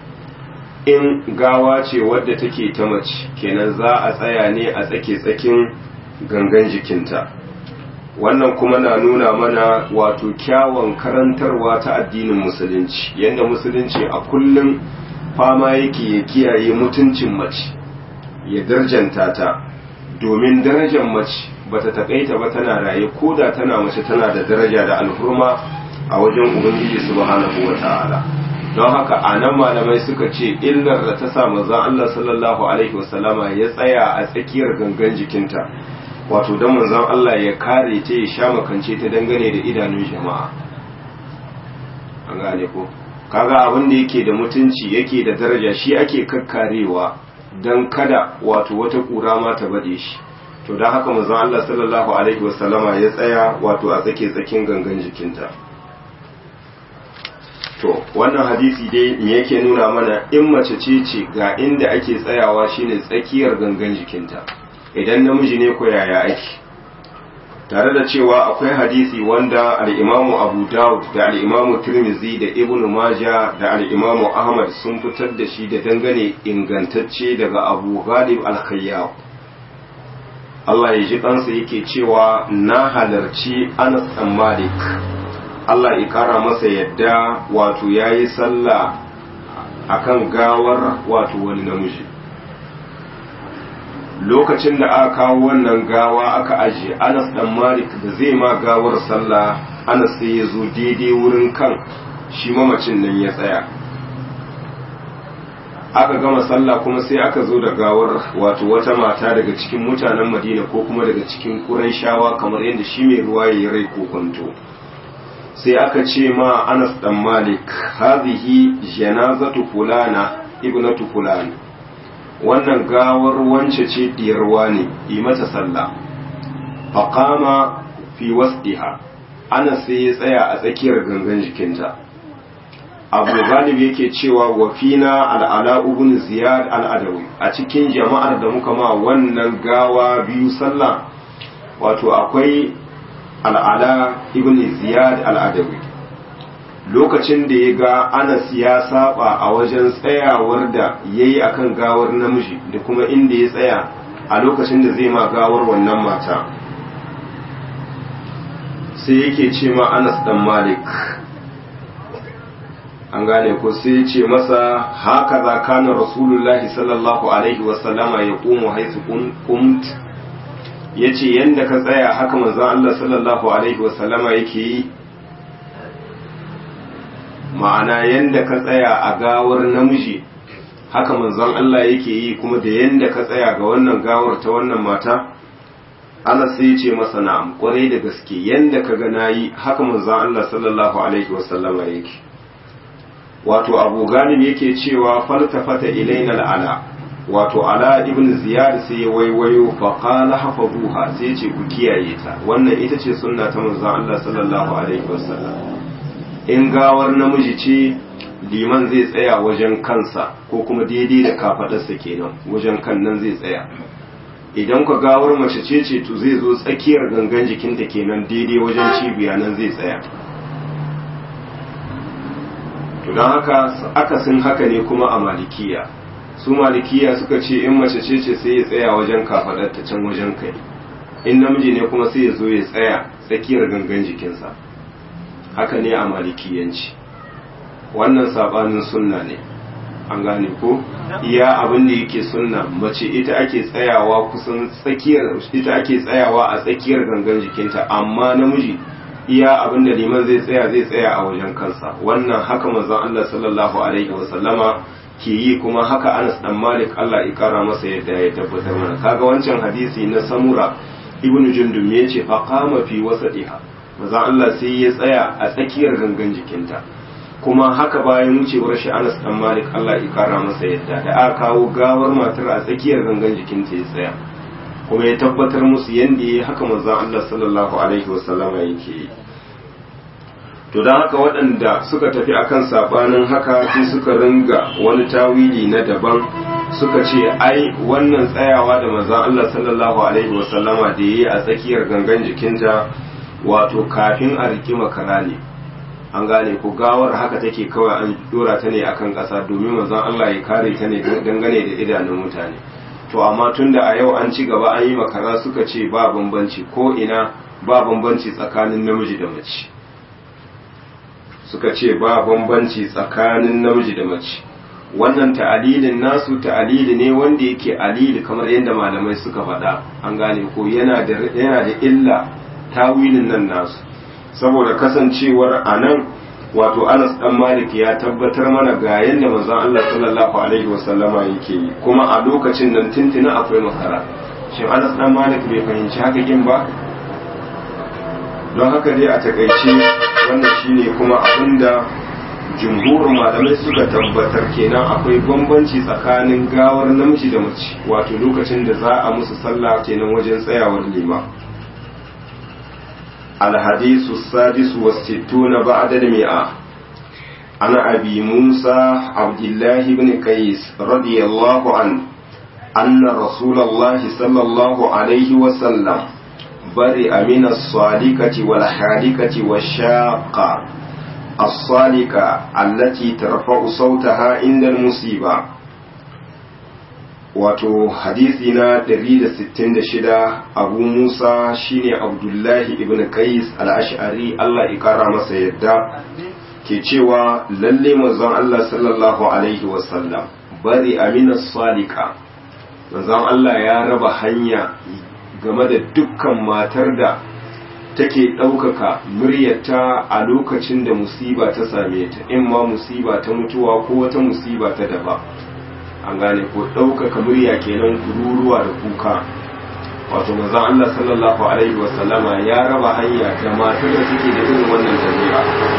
in gawa ce wadda take ta mace kenan za a tsaya ne a tsake-tsakin gangan jikinta wannan kuma na nuna mana wato kyawun karantarwa ta addinin musulunci yadda musulunci a kullum fama yake ya kiyaye mutuncin mace ya darjanta ta domin darajar mace bata takaita ba tana raye ko da tana mace tana da daraja da alhurma a wajen ubangiji subhanahu wata'ala don haka a nan malamai suka ce illar da ta sa manzon Allah sallallahu alaihi wasallama ya tsaya a tsakiyar gangan jikinta wato don manzon Allah ya kare ta ya sha makance ta dangane da idanun jama'a an gane ko kaga abin da yake da mutunci yake da daraja shi ake kakkarewa don kada wato wata kura ma ta bade shi to don haka manzon Allah sallallahu alaihi wasallama ya tsaya wato a tsake tsakin gangan jikinta to wannan hadisi dai me yake nuna mana in mace ce ce ga inda ake tsayawa shine tsakiyar gangan jikinta idan namiji ne ko yaya ake tare da cewa akwai hadisi wanda al-imamu abu dawud da al-imamu tirmizi da ibn maja da al-imamu ahmad sun fitar da shi da dangane ingantacce daga abu ghalib al-khayyab Allah ya ji kansa yake cewa na halarci Anas ɗan Malik Allah ya kara masa yadda wato ya yi sallah akan gawar wato wani namiji lokacin da aka kawo wannan gawa aka ajiye Anas ɗan Malik da zai ma gawar sallah Anas sai ya zo daidai wurin kan shi mamacin nan ya tsaya aka gama sallah kuma sai aka zo da gawar wato wata mata daga cikin mutanen madina ko kuma daga cikin ƙuraishawa kamar yadda shi mai ruwa ya rai kokonto sai aka ce ma anas dan malik hazihi janazatu fulana ibnatu fulan wannan gawar wance ce diyarwa ne yi mata sallah faqama fi wasdiha anas sai ya tsaya a tsakiyar gangan jikinta abu galib yake cewa wa fina al'ala ibn ziyad al'adawi a cikin jama'ar da muka ma wannan gawa biyu sallah wato akwai al'ala ibn ziyad al'adawi lokacin da ya ga anas ya saba a wajen tsayawar da ya yi akan gawar namiji da kuma inda ya tsaya a lokacin da zai ma gawar wannan mata sai yake ce ma anas dan malik an gane ko sai ce masa haka za kana rasulullahi sallallahu alaihi wasallama ya ƙumu haisu kumt ya ce yadda ka tsaya haka manzan Allah sallallahu alaihi wasallama yake yi ma'ana yadda ka tsaya a gawar namiji haka manzan Allah yake yi kuma da yadda ka tsaya ga wannan gawar ta wannan mata Allah sai ce masa na'am kwarai da gaske yadda ka ga nayi haka manzan Allah sallallahu alaihi wasallama yake wato abu galib yake cewa faltafata ilaina al'ala wato ala ibn ziyad sai ya waiwayo fa qala hafazuha sai ce ku kiyaye ta wannan ita ce sunna ta manzon Allah sallallahu alaihi wasallam in gawar namiji ce liman zai tsaya wajen kansa ko kuma daidai da kafadarsa kenan wajen kan nan zai tsaya idan ka gawar mace ce ce to zai zo tsakiyar gangan jikinta kenan daidai wajen cibiya nan zai tsaya to don haka akasin haka ne kuma a malikiya su malikiya suka ce in mace ce ce sai ya tsaya wajen kafaɗar ta can wajen kai in namiji ne kuma sai ya zo ya tsaya tsakiyar gangan jikinsa haka ne a malikiyanci wannan sabanin sunna ne an gane ko iya abin da yake sunna mace ita ake tsayawa kusan tsakiyar ita ake tsayawa a tsakiyar gangan jikinta amma namiji iya abin da liman zai tsaya zai tsaya a wajen kansa wannan haka manzon Allah sallallahu alaihi wa sallama ke yi kuma haka Anas dan Malik Allah ya kara masa yadda ya tabbatar mana kaga wancan hadisi na Samura ibnu Jundum yace fa qama fi wasatiha manzon Allah sai ya tsaya a tsakiyar gangan jikinta kuma haka bayan wucewar shi Anas dan Malik Allah ya kara masa yadda da aka kawo gawar matar a tsakiyar gangan jikinta ya tsaya kuma ya tabbatar musu yadda ya haka manzon Allah sallallahu alaihi wasallama yake yi to don haka waɗanda suka tafi akan sabanin haka sai suka ringa wani tawili na daban suka ce ai wannan tsayawa da manzon Allah sallallahu alaihi wasallama da yayi a tsakiyar gangan jikinta wato kafin a riki makara ne an gane ko gawar haka take kawai an dora ta ne akan ƙasa domin manzon Allah ya kare ta ne dangane da idanun mutane to amma tunda a yau an ci gaba an yi makara suka ce ba bambanci ko ina ba bambanci tsakanin namiji da mace suka ce ba bambanci tsakanin namiji da mace wannan ta'alilin nasu ta'alili ne wanda yake alili kamar yadda malamai suka faɗa an gane ko yana da yana da illa tawilin nan nasu saboda kasancewar anan wato Anas dan Malik ya tabbatar mana ga yadda manzon Allah sallallahu alaihi wasallama yake yi kuma a lokacin nan tintina akwai makara shin Anas dan Malik bai fahimci haka kin ba don haka dai a takaice wannan shine kuma abinda jumhurin malamai suka tabbatar kenan akwai bambanci tsakanin gawar namiji da mace wato lokacin da za a musu sallah kenan wajen tsayawar lima الحديث السادس والستون بعد المئة عن أبي موسى عبد الله بن قيس رضي الله عنه أن رسول الله صلى الله عليه وسلم برئ من الصالكة والحالكة والشاقة الصالكة التي ترفع صوتها عند المصيبة wato hadisi na 166 abu musa shine abdullahi ibn qais al-ash'ari Allah ya kara masa yadda ke cewa lalle manzon Allah sallallahu alaihi wasallam bari amina salika manzon Allah ya raba hanya game da dukkan matar da take ɗaukaka muryarta a lokacin da musiba ta same ta in ma musiba ta mutuwa ko wata musiba ta daba an gane ko ɗaukaka murya kenan kururuwa da kuka wato manzon Allah sallallahu alaihi wasallama ya raba hanya da matar da take da irin wannan jami'a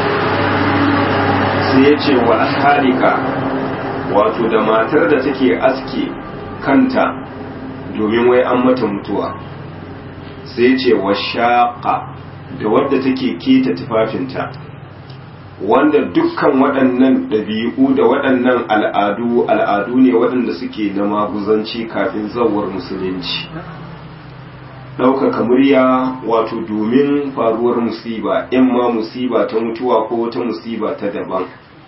sai ya ce wa ashalika wato da matar da take aske kanta domin wai an mata mutuwa sai ce wa shaƙa da wadda take keta tufafinta wanda dukkan waɗannan ɗabi'u da waɗannan al'adu al'adu ne waɗanda suke na maguzanci kafin zawar musulunci ɗaukaka murya wato domin faruwar musiba in ma musiba ta mutuwa ko wata musiba ta daban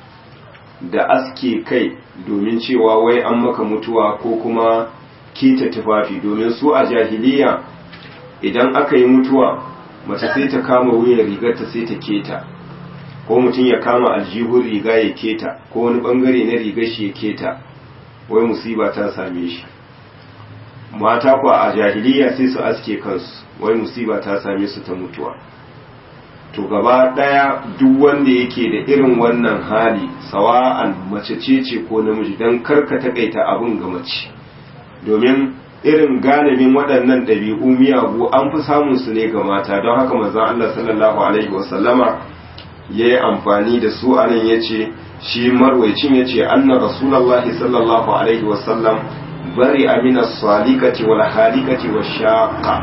da aske kai domin cewa wai an maka mutuwa ko kuma keta tufafi domin su a jahiliya idan aka yi mutuwa mace sai ta kama wuyan rigarta sai ta keta ko mutum ya kama aljihun riga ya keta ko wani bangare na rigar shi ya keta wai musiba ta same shi mata kuwa a jahiliya sai su aske kansu wai musiba ta same su ta mutuwa to gaba daya duk wanda yake da irin wannan hali sawa'an mace ce ce ko namiji don karka takaita abin ga mace domin irin galibin waɗannan ɗabi'u miyagu an fi samun su ne ga mata don haka manzon Allah sallallahu alaihi wasallama ya yi amfani da su anan ya ce shi marwaicin ya ce anna rasulallahi sallallahu alaihi wasallam bari amina salikati wal halikati wa shaqa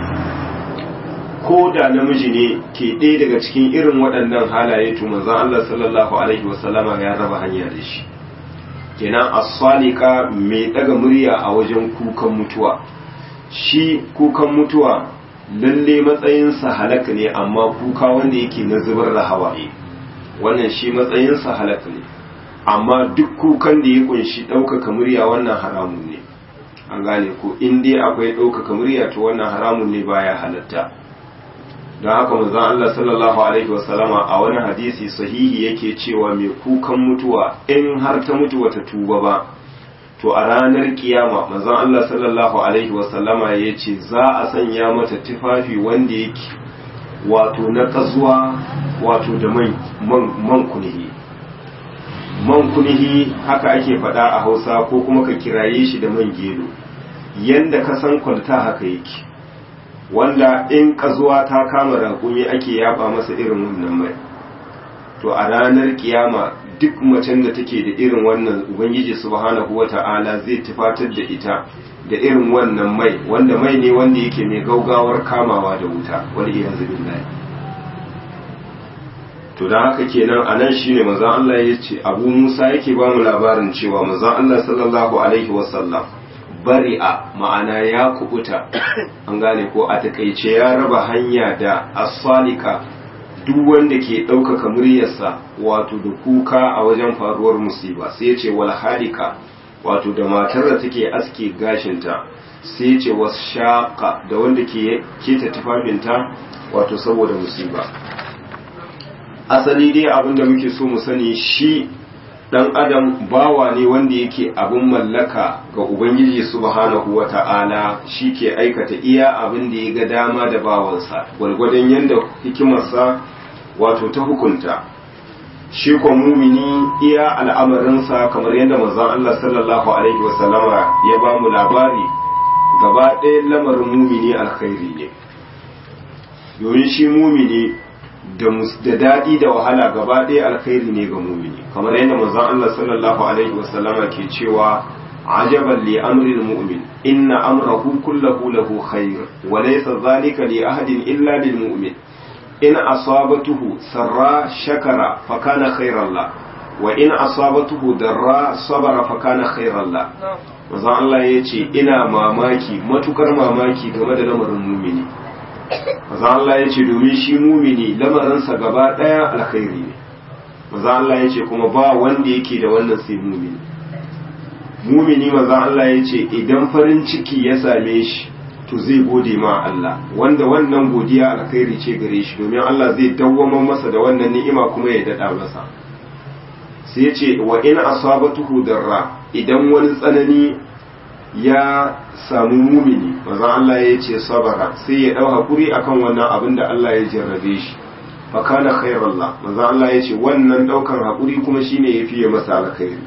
ko da namiji ne ke ɗaya daga cikin irin waɗannan halaye to manzon Allah sallallahu alaihi wasallama ya raba hanya da shi kenan as-salika mai daga murya a wajen kukan mutuwa shi kukan mutuwa lalle matsayinsa halaka ne amma kuka wanda yake na zubar da hawaye wannan shi matsayinsa halaka ne amma duk kukan da ya kunshi ɗaukaka murya wannan haramun ne an gane ko in dai akwai ɗaukaka murya to wannan haramun ne baya halatta don haka manzon Allah sallallahu alaihi wasallama a wani hadisi sahihi yake cewa mai kukan mutuwa in har ta mutu wata tuba ba to a ranar kiyama manzon Allah sallallahu alaihi wasallama ya ce za a sanya mata tufafi wanda yake wato na kazuwa wato da man kunihi man kunihi haka ake faɗa a hausa ko kuma ka kiraye shi da man gero yanda ka san kwalta haka yake wanda in kazuwa ta kama raƙumi ake yaba masa irin wannan mai to a ranar kiyama duk macen da take da irin wannan ubangiji subhanahu wata'ala zai tufatar da ita da irin wannan mai wanda mai ne wanda yake mai gaugawar kamawa da wuta wal iyazu billahi to dan haka kenan anan shine manzon Allah yace Abu Musa yake ba mu labarin cewa manzon Allah sallallahu alaihi wasallam bari'a ma'ana ya kubuta an gane ko a takaice ya raba hanya da asalika duk wanda ke ɗaukaka muryarsa wato da kuka a wajen faruwar musiba sai ce wal halika wato da matar da take aske gashinta sai ce was shaqa da wanda ke keta tufafinta wato saboda musiba asali dai abinda muke so mu sani shi dan adam bawa ne wanda yake abin mallaka ga ubangiji subhanahu wata'ala shi ke aikata iya abin da ya ga dama da bawansa gwargwadon yadda hikimarsa wato ta hukunta shi ko mumini iya al'amarinsa kamar yadda manzon Allah sallallahu alaihi wasallama ya ba mu labari gaba ɗaya lamarin mumini alkhairi ne domin shi mumini da daɗi da wahala gaba ɗaya alkhairi ne ga mumini kamar yadda manzon Allah sallallahu alaihi wasallama ke cewa ajaban li amril mu'min inna amrahu kullahu lahu khair wa laysa dhalika li ahadin illa lil mu'min in asabatuhu sarra shakara fa kana khairan la wa in asabatuhu darra sabara fa kana khairan la manzon Allah yace ina mamaki matukar mamaki game da lamarin mumini maza Allah ya ce domin shi mumini lamarinsa gaba ɗaya alkhairi ne maza Allah ya ce kuma ba wanda yake da wannan sai mumini mumini manzon Allah ya ce idan farin ciki ya same shi to zai gode ma Allah wanda wannan godiya alkhairi ce gare shi domin Allah zai dawwama masa da wannan ni'ima kuma ya dada masa sai ya ce wa in asabatuhu darra idan wani tsanani ya samu mumini manzon Allah ya ce sabara sai ya dau hakuri akan wannan abin da Allah ya jarrabe shi fa kana khairallah manzon Allah ya ce wannan daukan hakuri kuma shine yafi masa alkhairi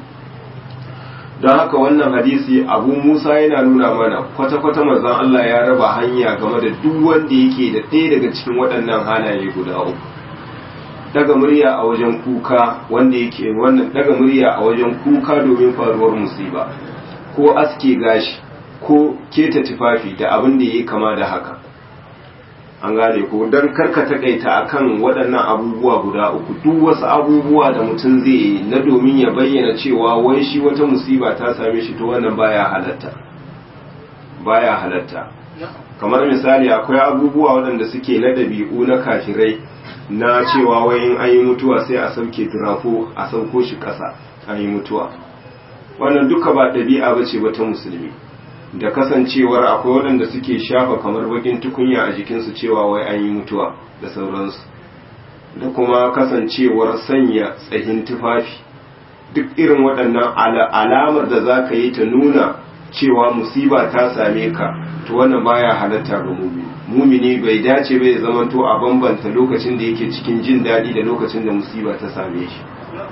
don haka wannan hadisi abu musa yana nuna mana kwata-kwata manzon Allah ya raba hanya game da duk wanda yake da ɗaya daga cikin waɗannan halaye guda uku daga murya a wajen kuka wanda yake wannan daga murya a wajen kuka domin faruwar musiba ko aske gashi ko keta tufafi da abin da yake kama da haka an gane ko don karka takaita akan waɗannan abubuwa guda uku duk wasu abubuwa da mutum zai yi na domin ya bayyana cewa wai shi wata musiba ta same shi to wannan baya halatta baya halatta kamar misali akwai abubuwa waɗanda suke na ɗabi'u na kafirai na cewa wai in an yi mutuwa sai a sauke turafo a sauko shi ƙasa an yi mutuwa wannan duka ba ɗabi'a ba ce ba ta musulmi da kasancewar akwai waɗanda suke shafa kamar bakin tukunya a jikinsu cewa wai an yi mutuwa da sauransu da kuma kasancewar sanya tsahin tufafi duk irin waɗannan alamar da za ka yi ta nuna cewa musiba ta same ka to wannan baya halatta ga mumini mumini bai dace bai zama to a bambanta lokacin da yake cikin jin daɗi da lokacin da musiba ta same shi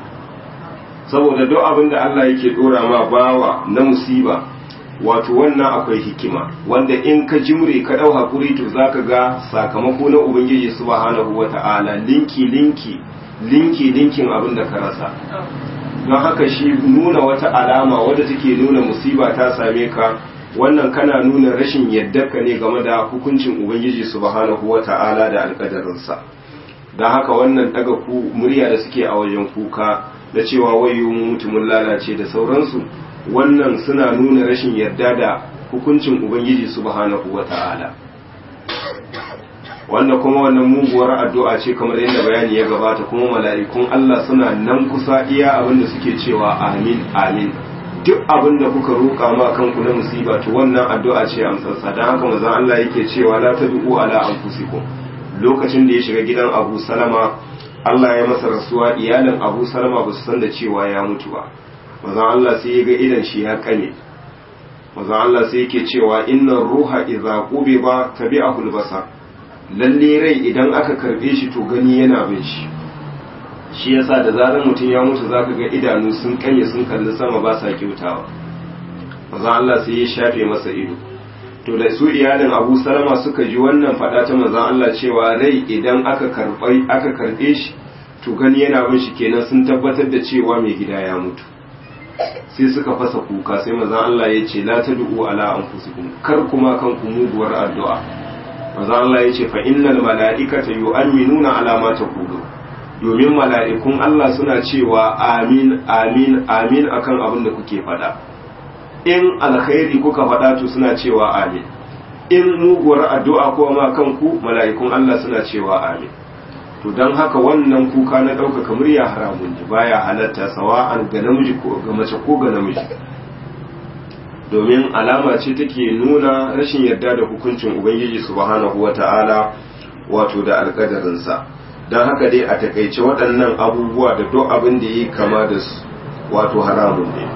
saboda duk abin da Allah yake dora ma bawa na musiba wato wannan akwai hikima wanda in ka jimre ka dau hakuri to zaka ga sakamako na ubangiji subhanahu wata'ala linki linki linki linkin abin da ka rasa don haka shi nuna wata alama wadda take nuna musiba ta same ka wannan kana nuna rashin ka ne game da hukuncin ubangiji subhanahu wata'ala da alƙadarinsa don haka wannan daga ku murya da suke a wajen kuka da cewa wayo mutumin lalace da sauransu wannan suna nuna rashin yarda da hukuncin ubangiji subhanahu wata'ala wanda kuma wannan muguwar addu'a ce kamar yadda bayani ya gabata kuma mala'ikun Allah suna nan kusa iya abinda suke cewa amin amin duk abinda kuka roƙa ma kanku na musiba to wannan addu'a ce amsarsa don haka manzon Allah yake cewa la tad'u ala anfusikum lokacin da ya shiga gidan Abu Salama Allah ya masa rasuwa iyalin Abu Salama ba su san da cewa ya mutu ba manzon Allah sai ya ga idan shi ya kame manzon Allah sai yake cewa innar ruha idza qubiba tabi'ahu al-basar lalle rai idan aka karbe shi to gani yana bin shi shi yasa da zarar mutum ya mutu zaka ga idanu sun kanye sun kalli sama ba sa kyautawa manzon Allah sai ya shafe masa ido to da su iyalin Abu Salama suka ji wannan fada ta manzon Allah cewa rai idan aka karbai aka karbe shi to gani yana bin shi kenan sun tabbatar da cewa mai gida ya mutu sai suka fasa kuka sai manzon Allah ya ce la tad'u ala anfusikum kar kuma kanku muguwar addu'a manzon Allah ya ce fa innal mala'ikata yu'minuna ala ma taqulu domin mala'ikun Allah suna cewa amin amin amin akan abin da kuke faɗa in alkhairi kuka faɗa to suna cewa amin in muguwar addu'a ko ma kanku mala'ikun Allah suna cewa amin to don haka wannan kuka na ɗaukaka murya haramun ne baya halatta sawa'an ga namiji ko ga mace ko ga namiji domin alama ce take nuna rashin yarda da hukuncin ubangiji subhanahu wata'ala wato da alƙadarinsa don haka dai a takaice waɗannan abubuwa da duk abin da yi kama da su wato haramun ne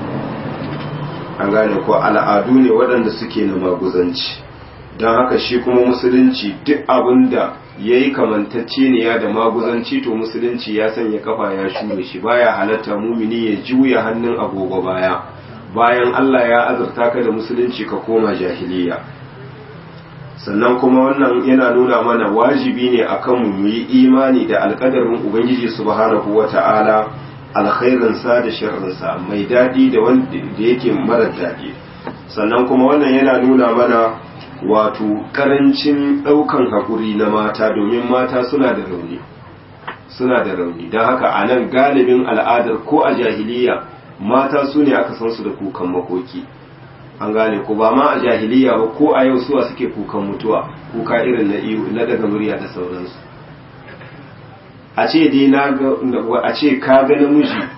an gane ko al'adu ne waɗanda suke na maguzanci don haka shi kuma musulunci duk abin da ya yi kamantacce ne ya da maguzanci to musulunci ya sanya kafa ya shure shi baya halatta mumini ya juya hannun agogo baya bayan Allah ya azurta ka da musulunci ka koma jahiliya sannan kuma wannan yana nuna mana wajibi ne akan mu yi imani da alkadarin ubangiji subhanahu wata'ala alkhairinsa da sharrinsa mai daɗi da wanda yake mara daɗi sannan kuma wannan yana nuna mana wato karancin ɗaukan haƙuri na mata domin mata suna da rauni suna da rauni don haka a nan galibin al'adar ko a jahiliya mata su ne aka san su da kukan makoki an gane ko ba ma a jahiliya ba ko a yau suwa suke kukan mutuwa kuka irin na iyo na daga murya da sauransu a ce dai na ga a ce ka ga namiji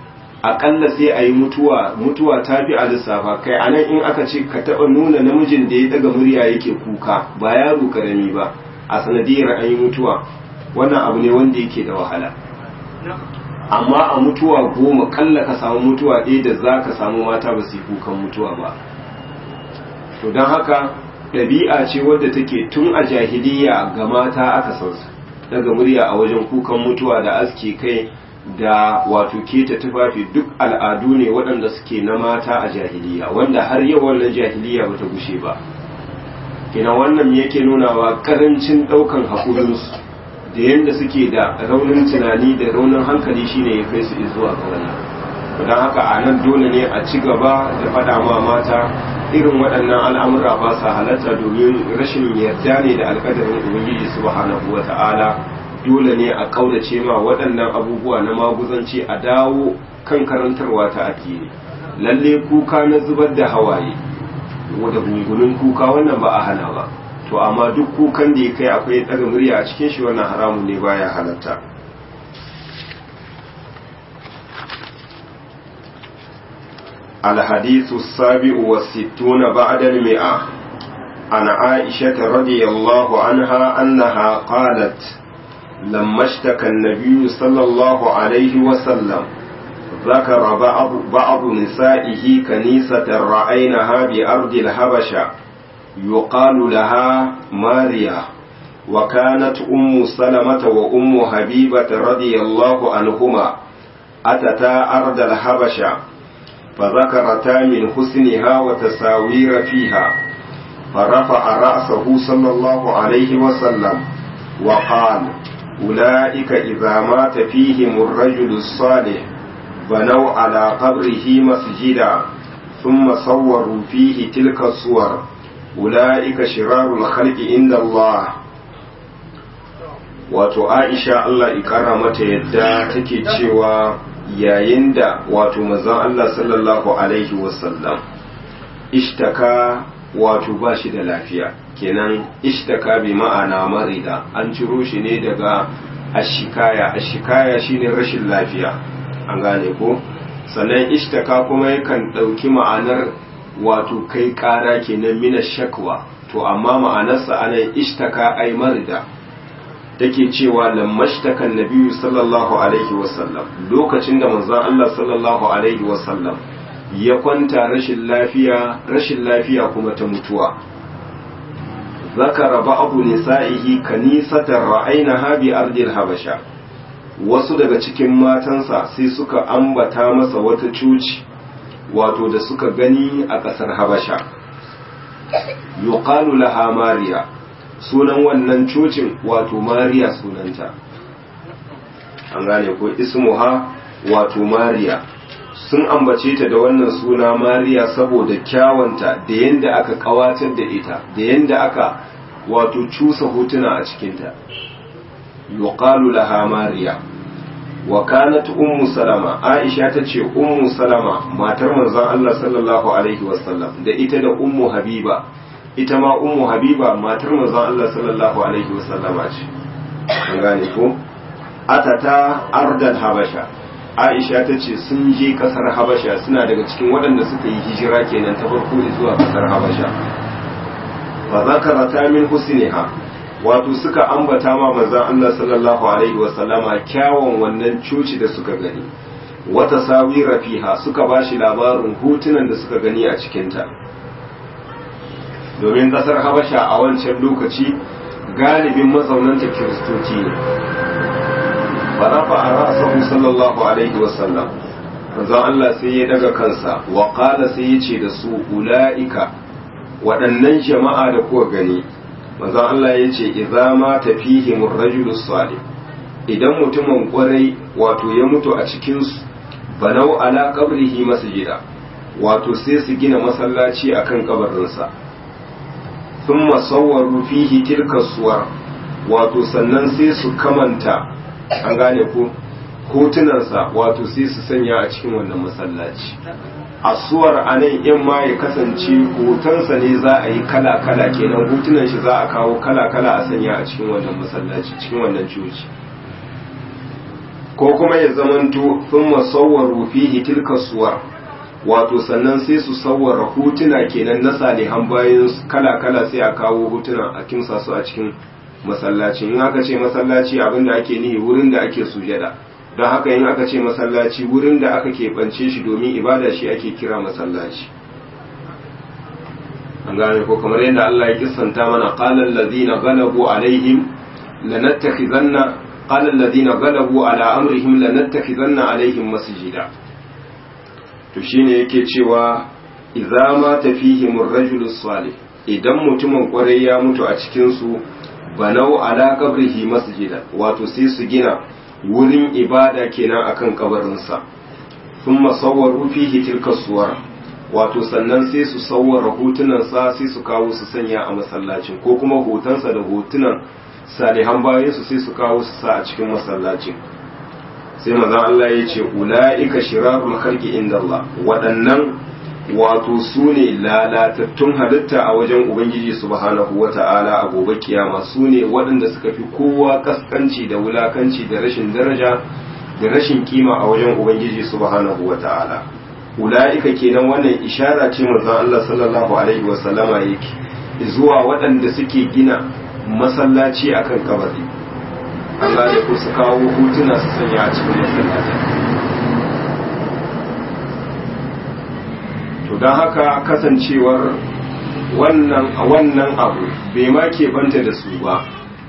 akalla sai a yi mutuwa mutuwa ta fi a lissafa kai a nan in aka ce ka taɓa nuna namijin da ya daga murya yake kuka ba yaro karami ba a sanadiyar an yi mutuwa wannan abu ne wanda yake da wahala amma a mutuwa goma kalla ka samu mutuwa ɗaya da za ka samu mata ba su yi kukan mutuwa ba to don haka ɗabi'a ce wadda take tun a jahiliya ga mata aka san su daga murya a wajen kukan mutuwa da aske kai da wato keta tufafi duk al'adu ne waɗanda suke na mata a jahiliya wanda har yau wannan jahiliya bata gushe ba kina wannan yake nunawa karancin ɗaukan haƙurinsu da yadda suke da raunin tunani da raunin hankali shine ya kai su zuwa ga wannan don haka a nan dole ne a ci gaba da faɗa ma mata irin waɗannan al'amura ba sa halatta domin rashin yarda ne da alƙadarin ubangiji subhanahu wa ta'ala dole ne a ƙaudace ma waɗannan abubuwa na maguzanci a dawo kan karantarwa ta addini lalle kuka na zubar da hawaye da gungunin kuka wannan ba a hana ba to amma duk kukan da ya kai akwai ɗaga murya a cikin shi wannan haramun ne baya halatta الحديث السابع والستون بعد المئة عن عائشة رضي الله عنها أنها قالت لما اشتكى النبي صلى الله عليه وسلم ذكر بعض, بعض نسائه كنيسة رأينها بأرض الحبشة يقال لها ماريا وكانت أم سلمة وأم حبيبة رضي الله عنهما أتتا أرض الحبشة فذكرتا من حسنها وتساوير فيها فرفع رأسه صلى الله عليه وسلم وقال أولئك إذا مات فيهم الرجل الصالح بنوا على قبره مسجدا ثم صوروا فيه تلك الصور أولئك شرار الخلق عند الله wato aisha Allah ikara mata yadda take cewa yayin da wato manzon Allah sallallahu alaihi wasallam ishtaka wato ba shi da lafiya kenan ishtaka bi ma'ana marida an ciro shi ne daga ashikaya ashikaya shine rashin lafiya an gane ko sannan ishtaka kuma yakan ɗauki ma'anar wato kai ƙara kenan mina shakwa to amma ma'anarsa anan ishtaka ai marida take cewa lammashtakan nabiyu sallallahu alaihi wasallam lokacin da manzon Allah sallallahu alaihi wasallam ya kwanta rashin lafiya rashin lafiya kuma ta mutuwa zakara ba'du nisa'ihi kanisatan ra'aynaha bi ardil habasha wasu daga cikin matansa sai suka ambata masa wata cuci wato da suka gani a ƙasar habasha yuqalu laha mariya sunan wannan cocin wato mariya sunanta an gane ko ismuha wato mariya sun ambace ta da wannan suna mariya saboda kyawanta da yanda aka kawatar da ita da yanda aka wato cusa hotuna a cikinta yuqalu laha mariya wa kanat ummu salama aisha tace ummu salama matar manzon Allah sallallahu alaihi wasallam da ita da ummu habiba ita ma ummu habiba matar manzon Allah sallallahu alaihi wasallama ce an gane ko atata ardal habasha aisha ta ce sun je kasar habasha suna daga cikin waɗanda suka yi hijira kenan ta farko zuwa kasar habasha fa zakarata min husniha wato suka ambata ma manzon Allah sallallahu alaihi wasallama kyawun wannan coci da suka gani wata sawira fiha suka bashi labarin hotunan da suka gani a cikinta domin kasar habasha a wancan lokaci galibin mazaunanta kiristoci ne farafa a ra'asahu sallallahu alaihi wasallam manzon Allah sai ya daga kansa wa qala sai ya ce da su ula'ika waɗannan jama'a da kuka gani manzon Allah ya ce idza ma tafihim ar-rajulu salih idan mutumin kwarai wato ya mutu a cikin su banau ala qabrihi masjida wato sai su gina masallaci akan kabarinsa sun masauwaru fihi tilka suwar wato sannan sai su kamanta an gane ko hotunansa wato sai su sanya a cikin wannan masallaci asuwar a nan in ma ya kasance hotonsa ne za a yi kala-kala kenan hotunan shi za a kawo kala-kala a sanya a cikin wannan masallaci cikin wannan coci ko kuma ya zamanto sun masauwaru fihi tilka suwar wato sannan sai su sauwara hotuna kenan na salihan bayan kala-kala sai a kawo hotuna a kimsa su a cikin masallaci in aka ce masallaci abinda ake nihi wurin da ake sujada don haka in aka ce masallaci wurin da aka keɓance shi domin ibada shi ake kira masallaci an gane ko kamar yadda Allah ya kissanta mana qala allazina galabu alaihim lanattakhizanna qala allazina galabu ala amrihim lanattakhizanna alaihim masjida to shine yake cewa idza ma tafihim ar-rajulu salih idan mutumin kwarai ya mutu a cikin su banau ala qabrihi masjida wato sai su gina wurin ibada kenan akan kabarinsa thumma sawwaru fihi tilka suwar wato sannan sai su sawwara hotunansa sai su kawo su sanya a masallacin ko kuma hotonsa da hotunan salihan bayan su sai su kawo su sa a cikin masallacin sai maza Allah ya ce ula'ika shirarul khalqi inda Allah waɗannan wato su ne lalatattun halitta a wajen ubangiji subhanahu wata'ala a gobe kiyama su ne waɗanda suka fi kowa kaskanci da wulakanci da rashin daraja da rashin kima a wajen ubangiji subhanahu wata'ala ula'ika kenan wannan ishara ce manzon Allah sallallahu alaihi wa sallama yake zuwa waɗanda suke gina masallaci akan kabari Allah da ku su kawo hutuna su sanya a cikin masallaci to don haka kasancewar wannan wannan abu bai ma banta da su ba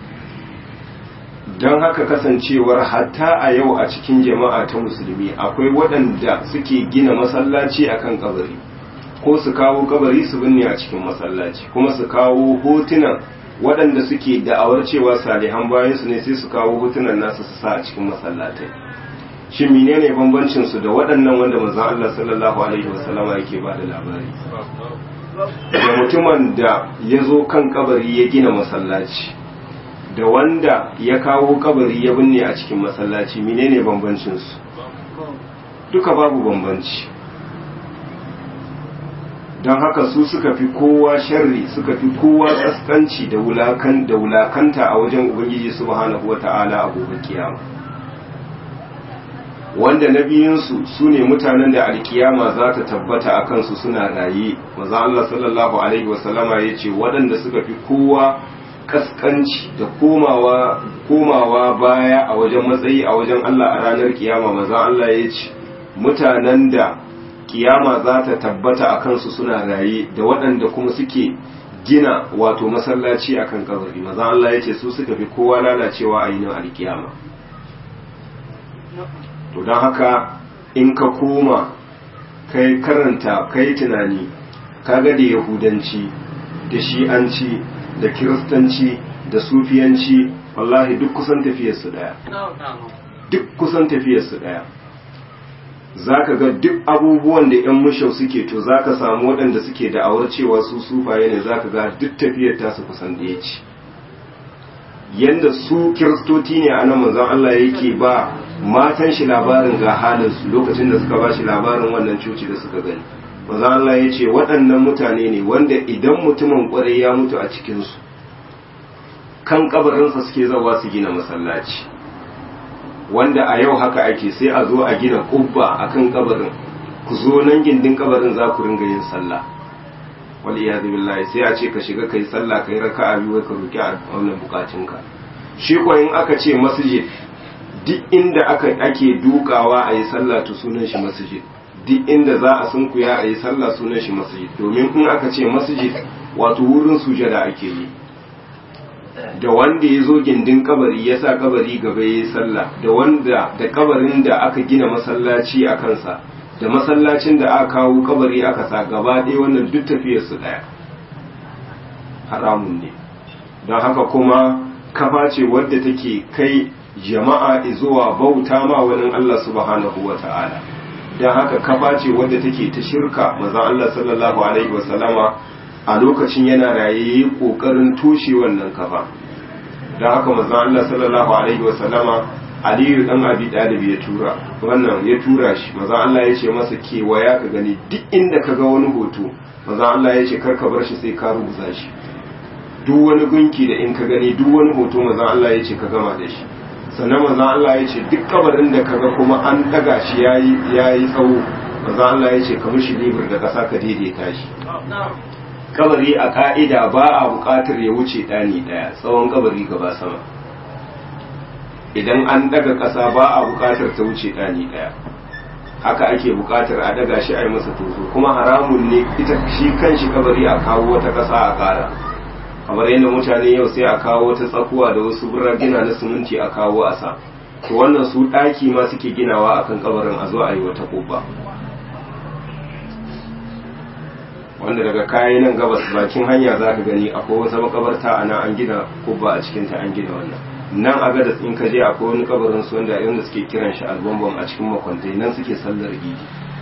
don haka kasancewar hatta a yau a cikin jama'a ta musulmi akwai waɗanda suke gina masallaci akan kabari ko su kawo kabari su binne a cikin masallaci kuma su kawo hotunan waɗanda suke da'awar cewa salihan bayan su ne sai su kawo hotunan nasu su sa a cikin masallatai shin menene bambancin su da waɗannan wanda manzon Allah sallallahu alaihi wasallama yake ba da labari da mutumin da ya zo kan kabari ya gina masallaci da wanda ya kawo kabari ya binne a cikin masallaci menene bambancin su duka babu bambanci don haka su suka fi kowa sharri suka fi kowa kaskanci da wulakan da wulakanta a wajen ubangiji subhanahu wata'ala a gobe kiyama wanda na biyunsu su ne mutanen da alkiyama za ta tabbata a kansu suna raye maza Allah sallallahu alaihi wasallama ya ce waɗanda suka fi kowa kaskanci da komawa komawa baya a wajen matsayi a wajen Allah a ranar kiyama maza Allah ya ce mutanen da kiyama za ta tabbata a kansu suna raye da waɗanda kuma suke gina wato masallaci akan kabari maza Allah ya ce su suka fi kowa lalacewa a yinin alkiyama to don haka in ka koma kai karanta kai tunani kaga da yahudanci da shi'anci da kiristanci da sufiyanci wallahi duk kusan tafiyarsu daya duk kusan tafiyarsu daya za ka ga duk abubuwan da 'yan mushau suke to za ka samu waɗanda suke da'awar cewa su sufaye ne za ka ga duk tafiyar tasu kusan da ya ci yadda su kiristoci ne a nan manzon Allah yake ba matan shi labarin ga halinsu lokacin da suka ba shi labarin wannan cuci da suka gani manzon Allah ya ce waɗannan mutane ne wanda idan mutumin ƙwarai ya mutu a cikinsu kan kabarinsa suke zawa su gina masallaci wanda a yau haka ake sai a zo a gina kubba a kan kabarin ku zo nan gindin kabarin za ku ringa yin sallah wal iyadu billahi sai a ce ka shiga kai sallah kai raka'a biyu ka roki a wannan bukatunka shi ko in aka ce masjid duk inda aka ake dukawa a yi sallah to sunan shi masjid duk inda za a sunkuya a yi sallah sunan shi masjid domin in aka ce masjid wato wurin sujada ake yi da wanda ya zo gindin kabari ya sa kabari gaba ya yi sallah da wanda da kabarin da aka gina masallaci a kansa da masallacin da aka kawo kabari aka sa gaba ɗaya wannan duk tafiyarsu ɗaya haramun ne don haka kuma kafa ce wadda take kai jama'a zuwa bauta ma wani Allah subhanahu wa ta'ala don haka kafa ce wadda take ta shirka maza Allah sallallahu alaihi wasallama a lokacin yana raye kokarin tushe wannan kafa don haka maza Allah sallallahu alaihi wasallama aliyu dan abi dalib ya tura wannan ya tura shi maza Allah ya ce masa kewaya ka gani duk inda ka ga wani hoto maza Allah ya ce karka bar shi sai ka rubuta shi duk wani gunki da in ka gani duk wani hoto maza Allah ya ce ka gama da shi sannan manzon Allah ya ce duk kabarin da kaga kuma an daga shi yayi yayi tsawo manzon Allah ya ce ka mishi libur da kasa ka daidaita shi kabari a ka'ida ba a buƙatar ya wuce ɗani ɗaya tsawon kabari gaba sama idan an daga ƙasa ba a buƙatar ta wuce ɗani ɗaya haka ake buƙatar a daga shi a yi masa tozo kuma haramun ne ita shi kan shi kabari a kawo wata ƙasa a ƙara kamar yadda mutane yau sai a kawo wata tsakuwa da wasu gina na siminti a kawo a sa to wannan su ɗaki ma suke ginawa akan kabarin a zo a yi wata kubba wanda daga kayan nan gabas bakin hanya za ka gani akwai wata makabarta a nan an gina kubba a cikinta an gina wannan nan a gadas in ka je akwai wani kabarin su wanda yanda suke kiran shi albambam a cikin makwantai nan suke sallar idi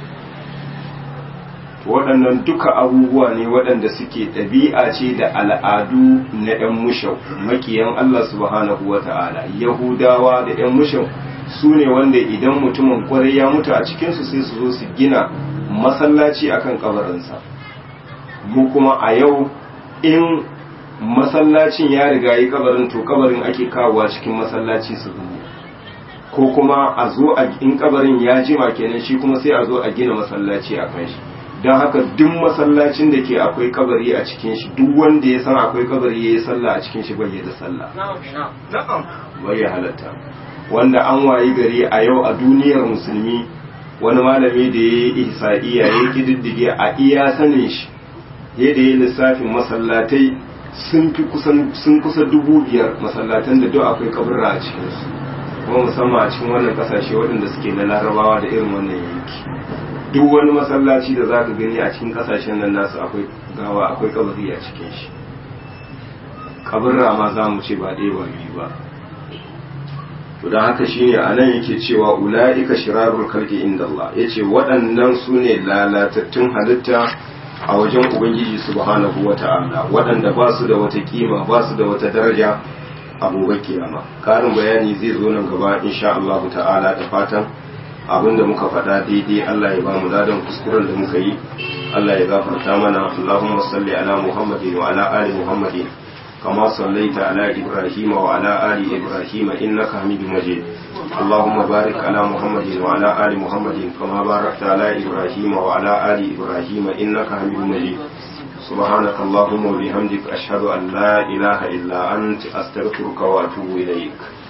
waɗannan duka abubuwa ne waɗanda suke ɗabi'a ce da al'adu na 'yan mushau makiyan Allah subhanahu wa ta'ala yahudawa da 'yan mushau su ne wanda idan mutumin kwarai ya mutu a cikinsu sai su zo su gina masallaci akan kabarinsa mu kuma a yau in masallacin ya riga yi kabarin to kabarin ake kawowa cikin masallaci su zuwa ko kuma a zo a in kabarin ya jima kenan shi kuma sai a zo a gina masallaci a kan shi don haka duk masallacin da ke akwai kabari a cikin shi duk wanda ya san akwai kabari ya yi sallah a cikin shi bai da sallah bai ya halatta wanda an wayi gari a yau a duniyar musulmi wani malami da ya yi ihsa'iya ya yi kididdige a iya sanin shi yadda ya lissafin masallatai sun fi kusan sun kusa dubu biyar masallatan da duk akwai kaburra a cikinsu kuma musamman a cikin wannan kasashe waɗanda suke na larabawa da irin wannan yanki duk wani masallaci da zaka gani a cikin kasashen nan nasu akwai gawa akwai kabari a cikin shi kaburra ma za mu ce ba ɗaya ba biyu ba to don haka shine a nan yake cewa ula'ika shirarul kalki inda Allah yace waɗannan su ne lalatattun halitta a wajen ubangiji subhanahu wata'ala waɗanda ba su da wata kima ba su da wata daraja a gobe kiyama karin bayani zai zo nan gaba insha Allah ta'ala da fatan abinda muka faɗa daidai Allah ya ba mu ladan kuskuren da muka yi Allah ya gafarta mana Allahumma salli ala Muhammadin wa ala ali Muhammadin kama sallaita ala Ibrahim wa ala ali Ibrahim innaka Hamidum Majid اللهم بارك على محمد وعلى آل محمد كما باركت على إبراهيم وعلى آل إبراهيم إنك حميد مجيد سبحانك اللهم وبحمدك أشهد أن لا إله إلا أنت أستغفرك وأتوب إليك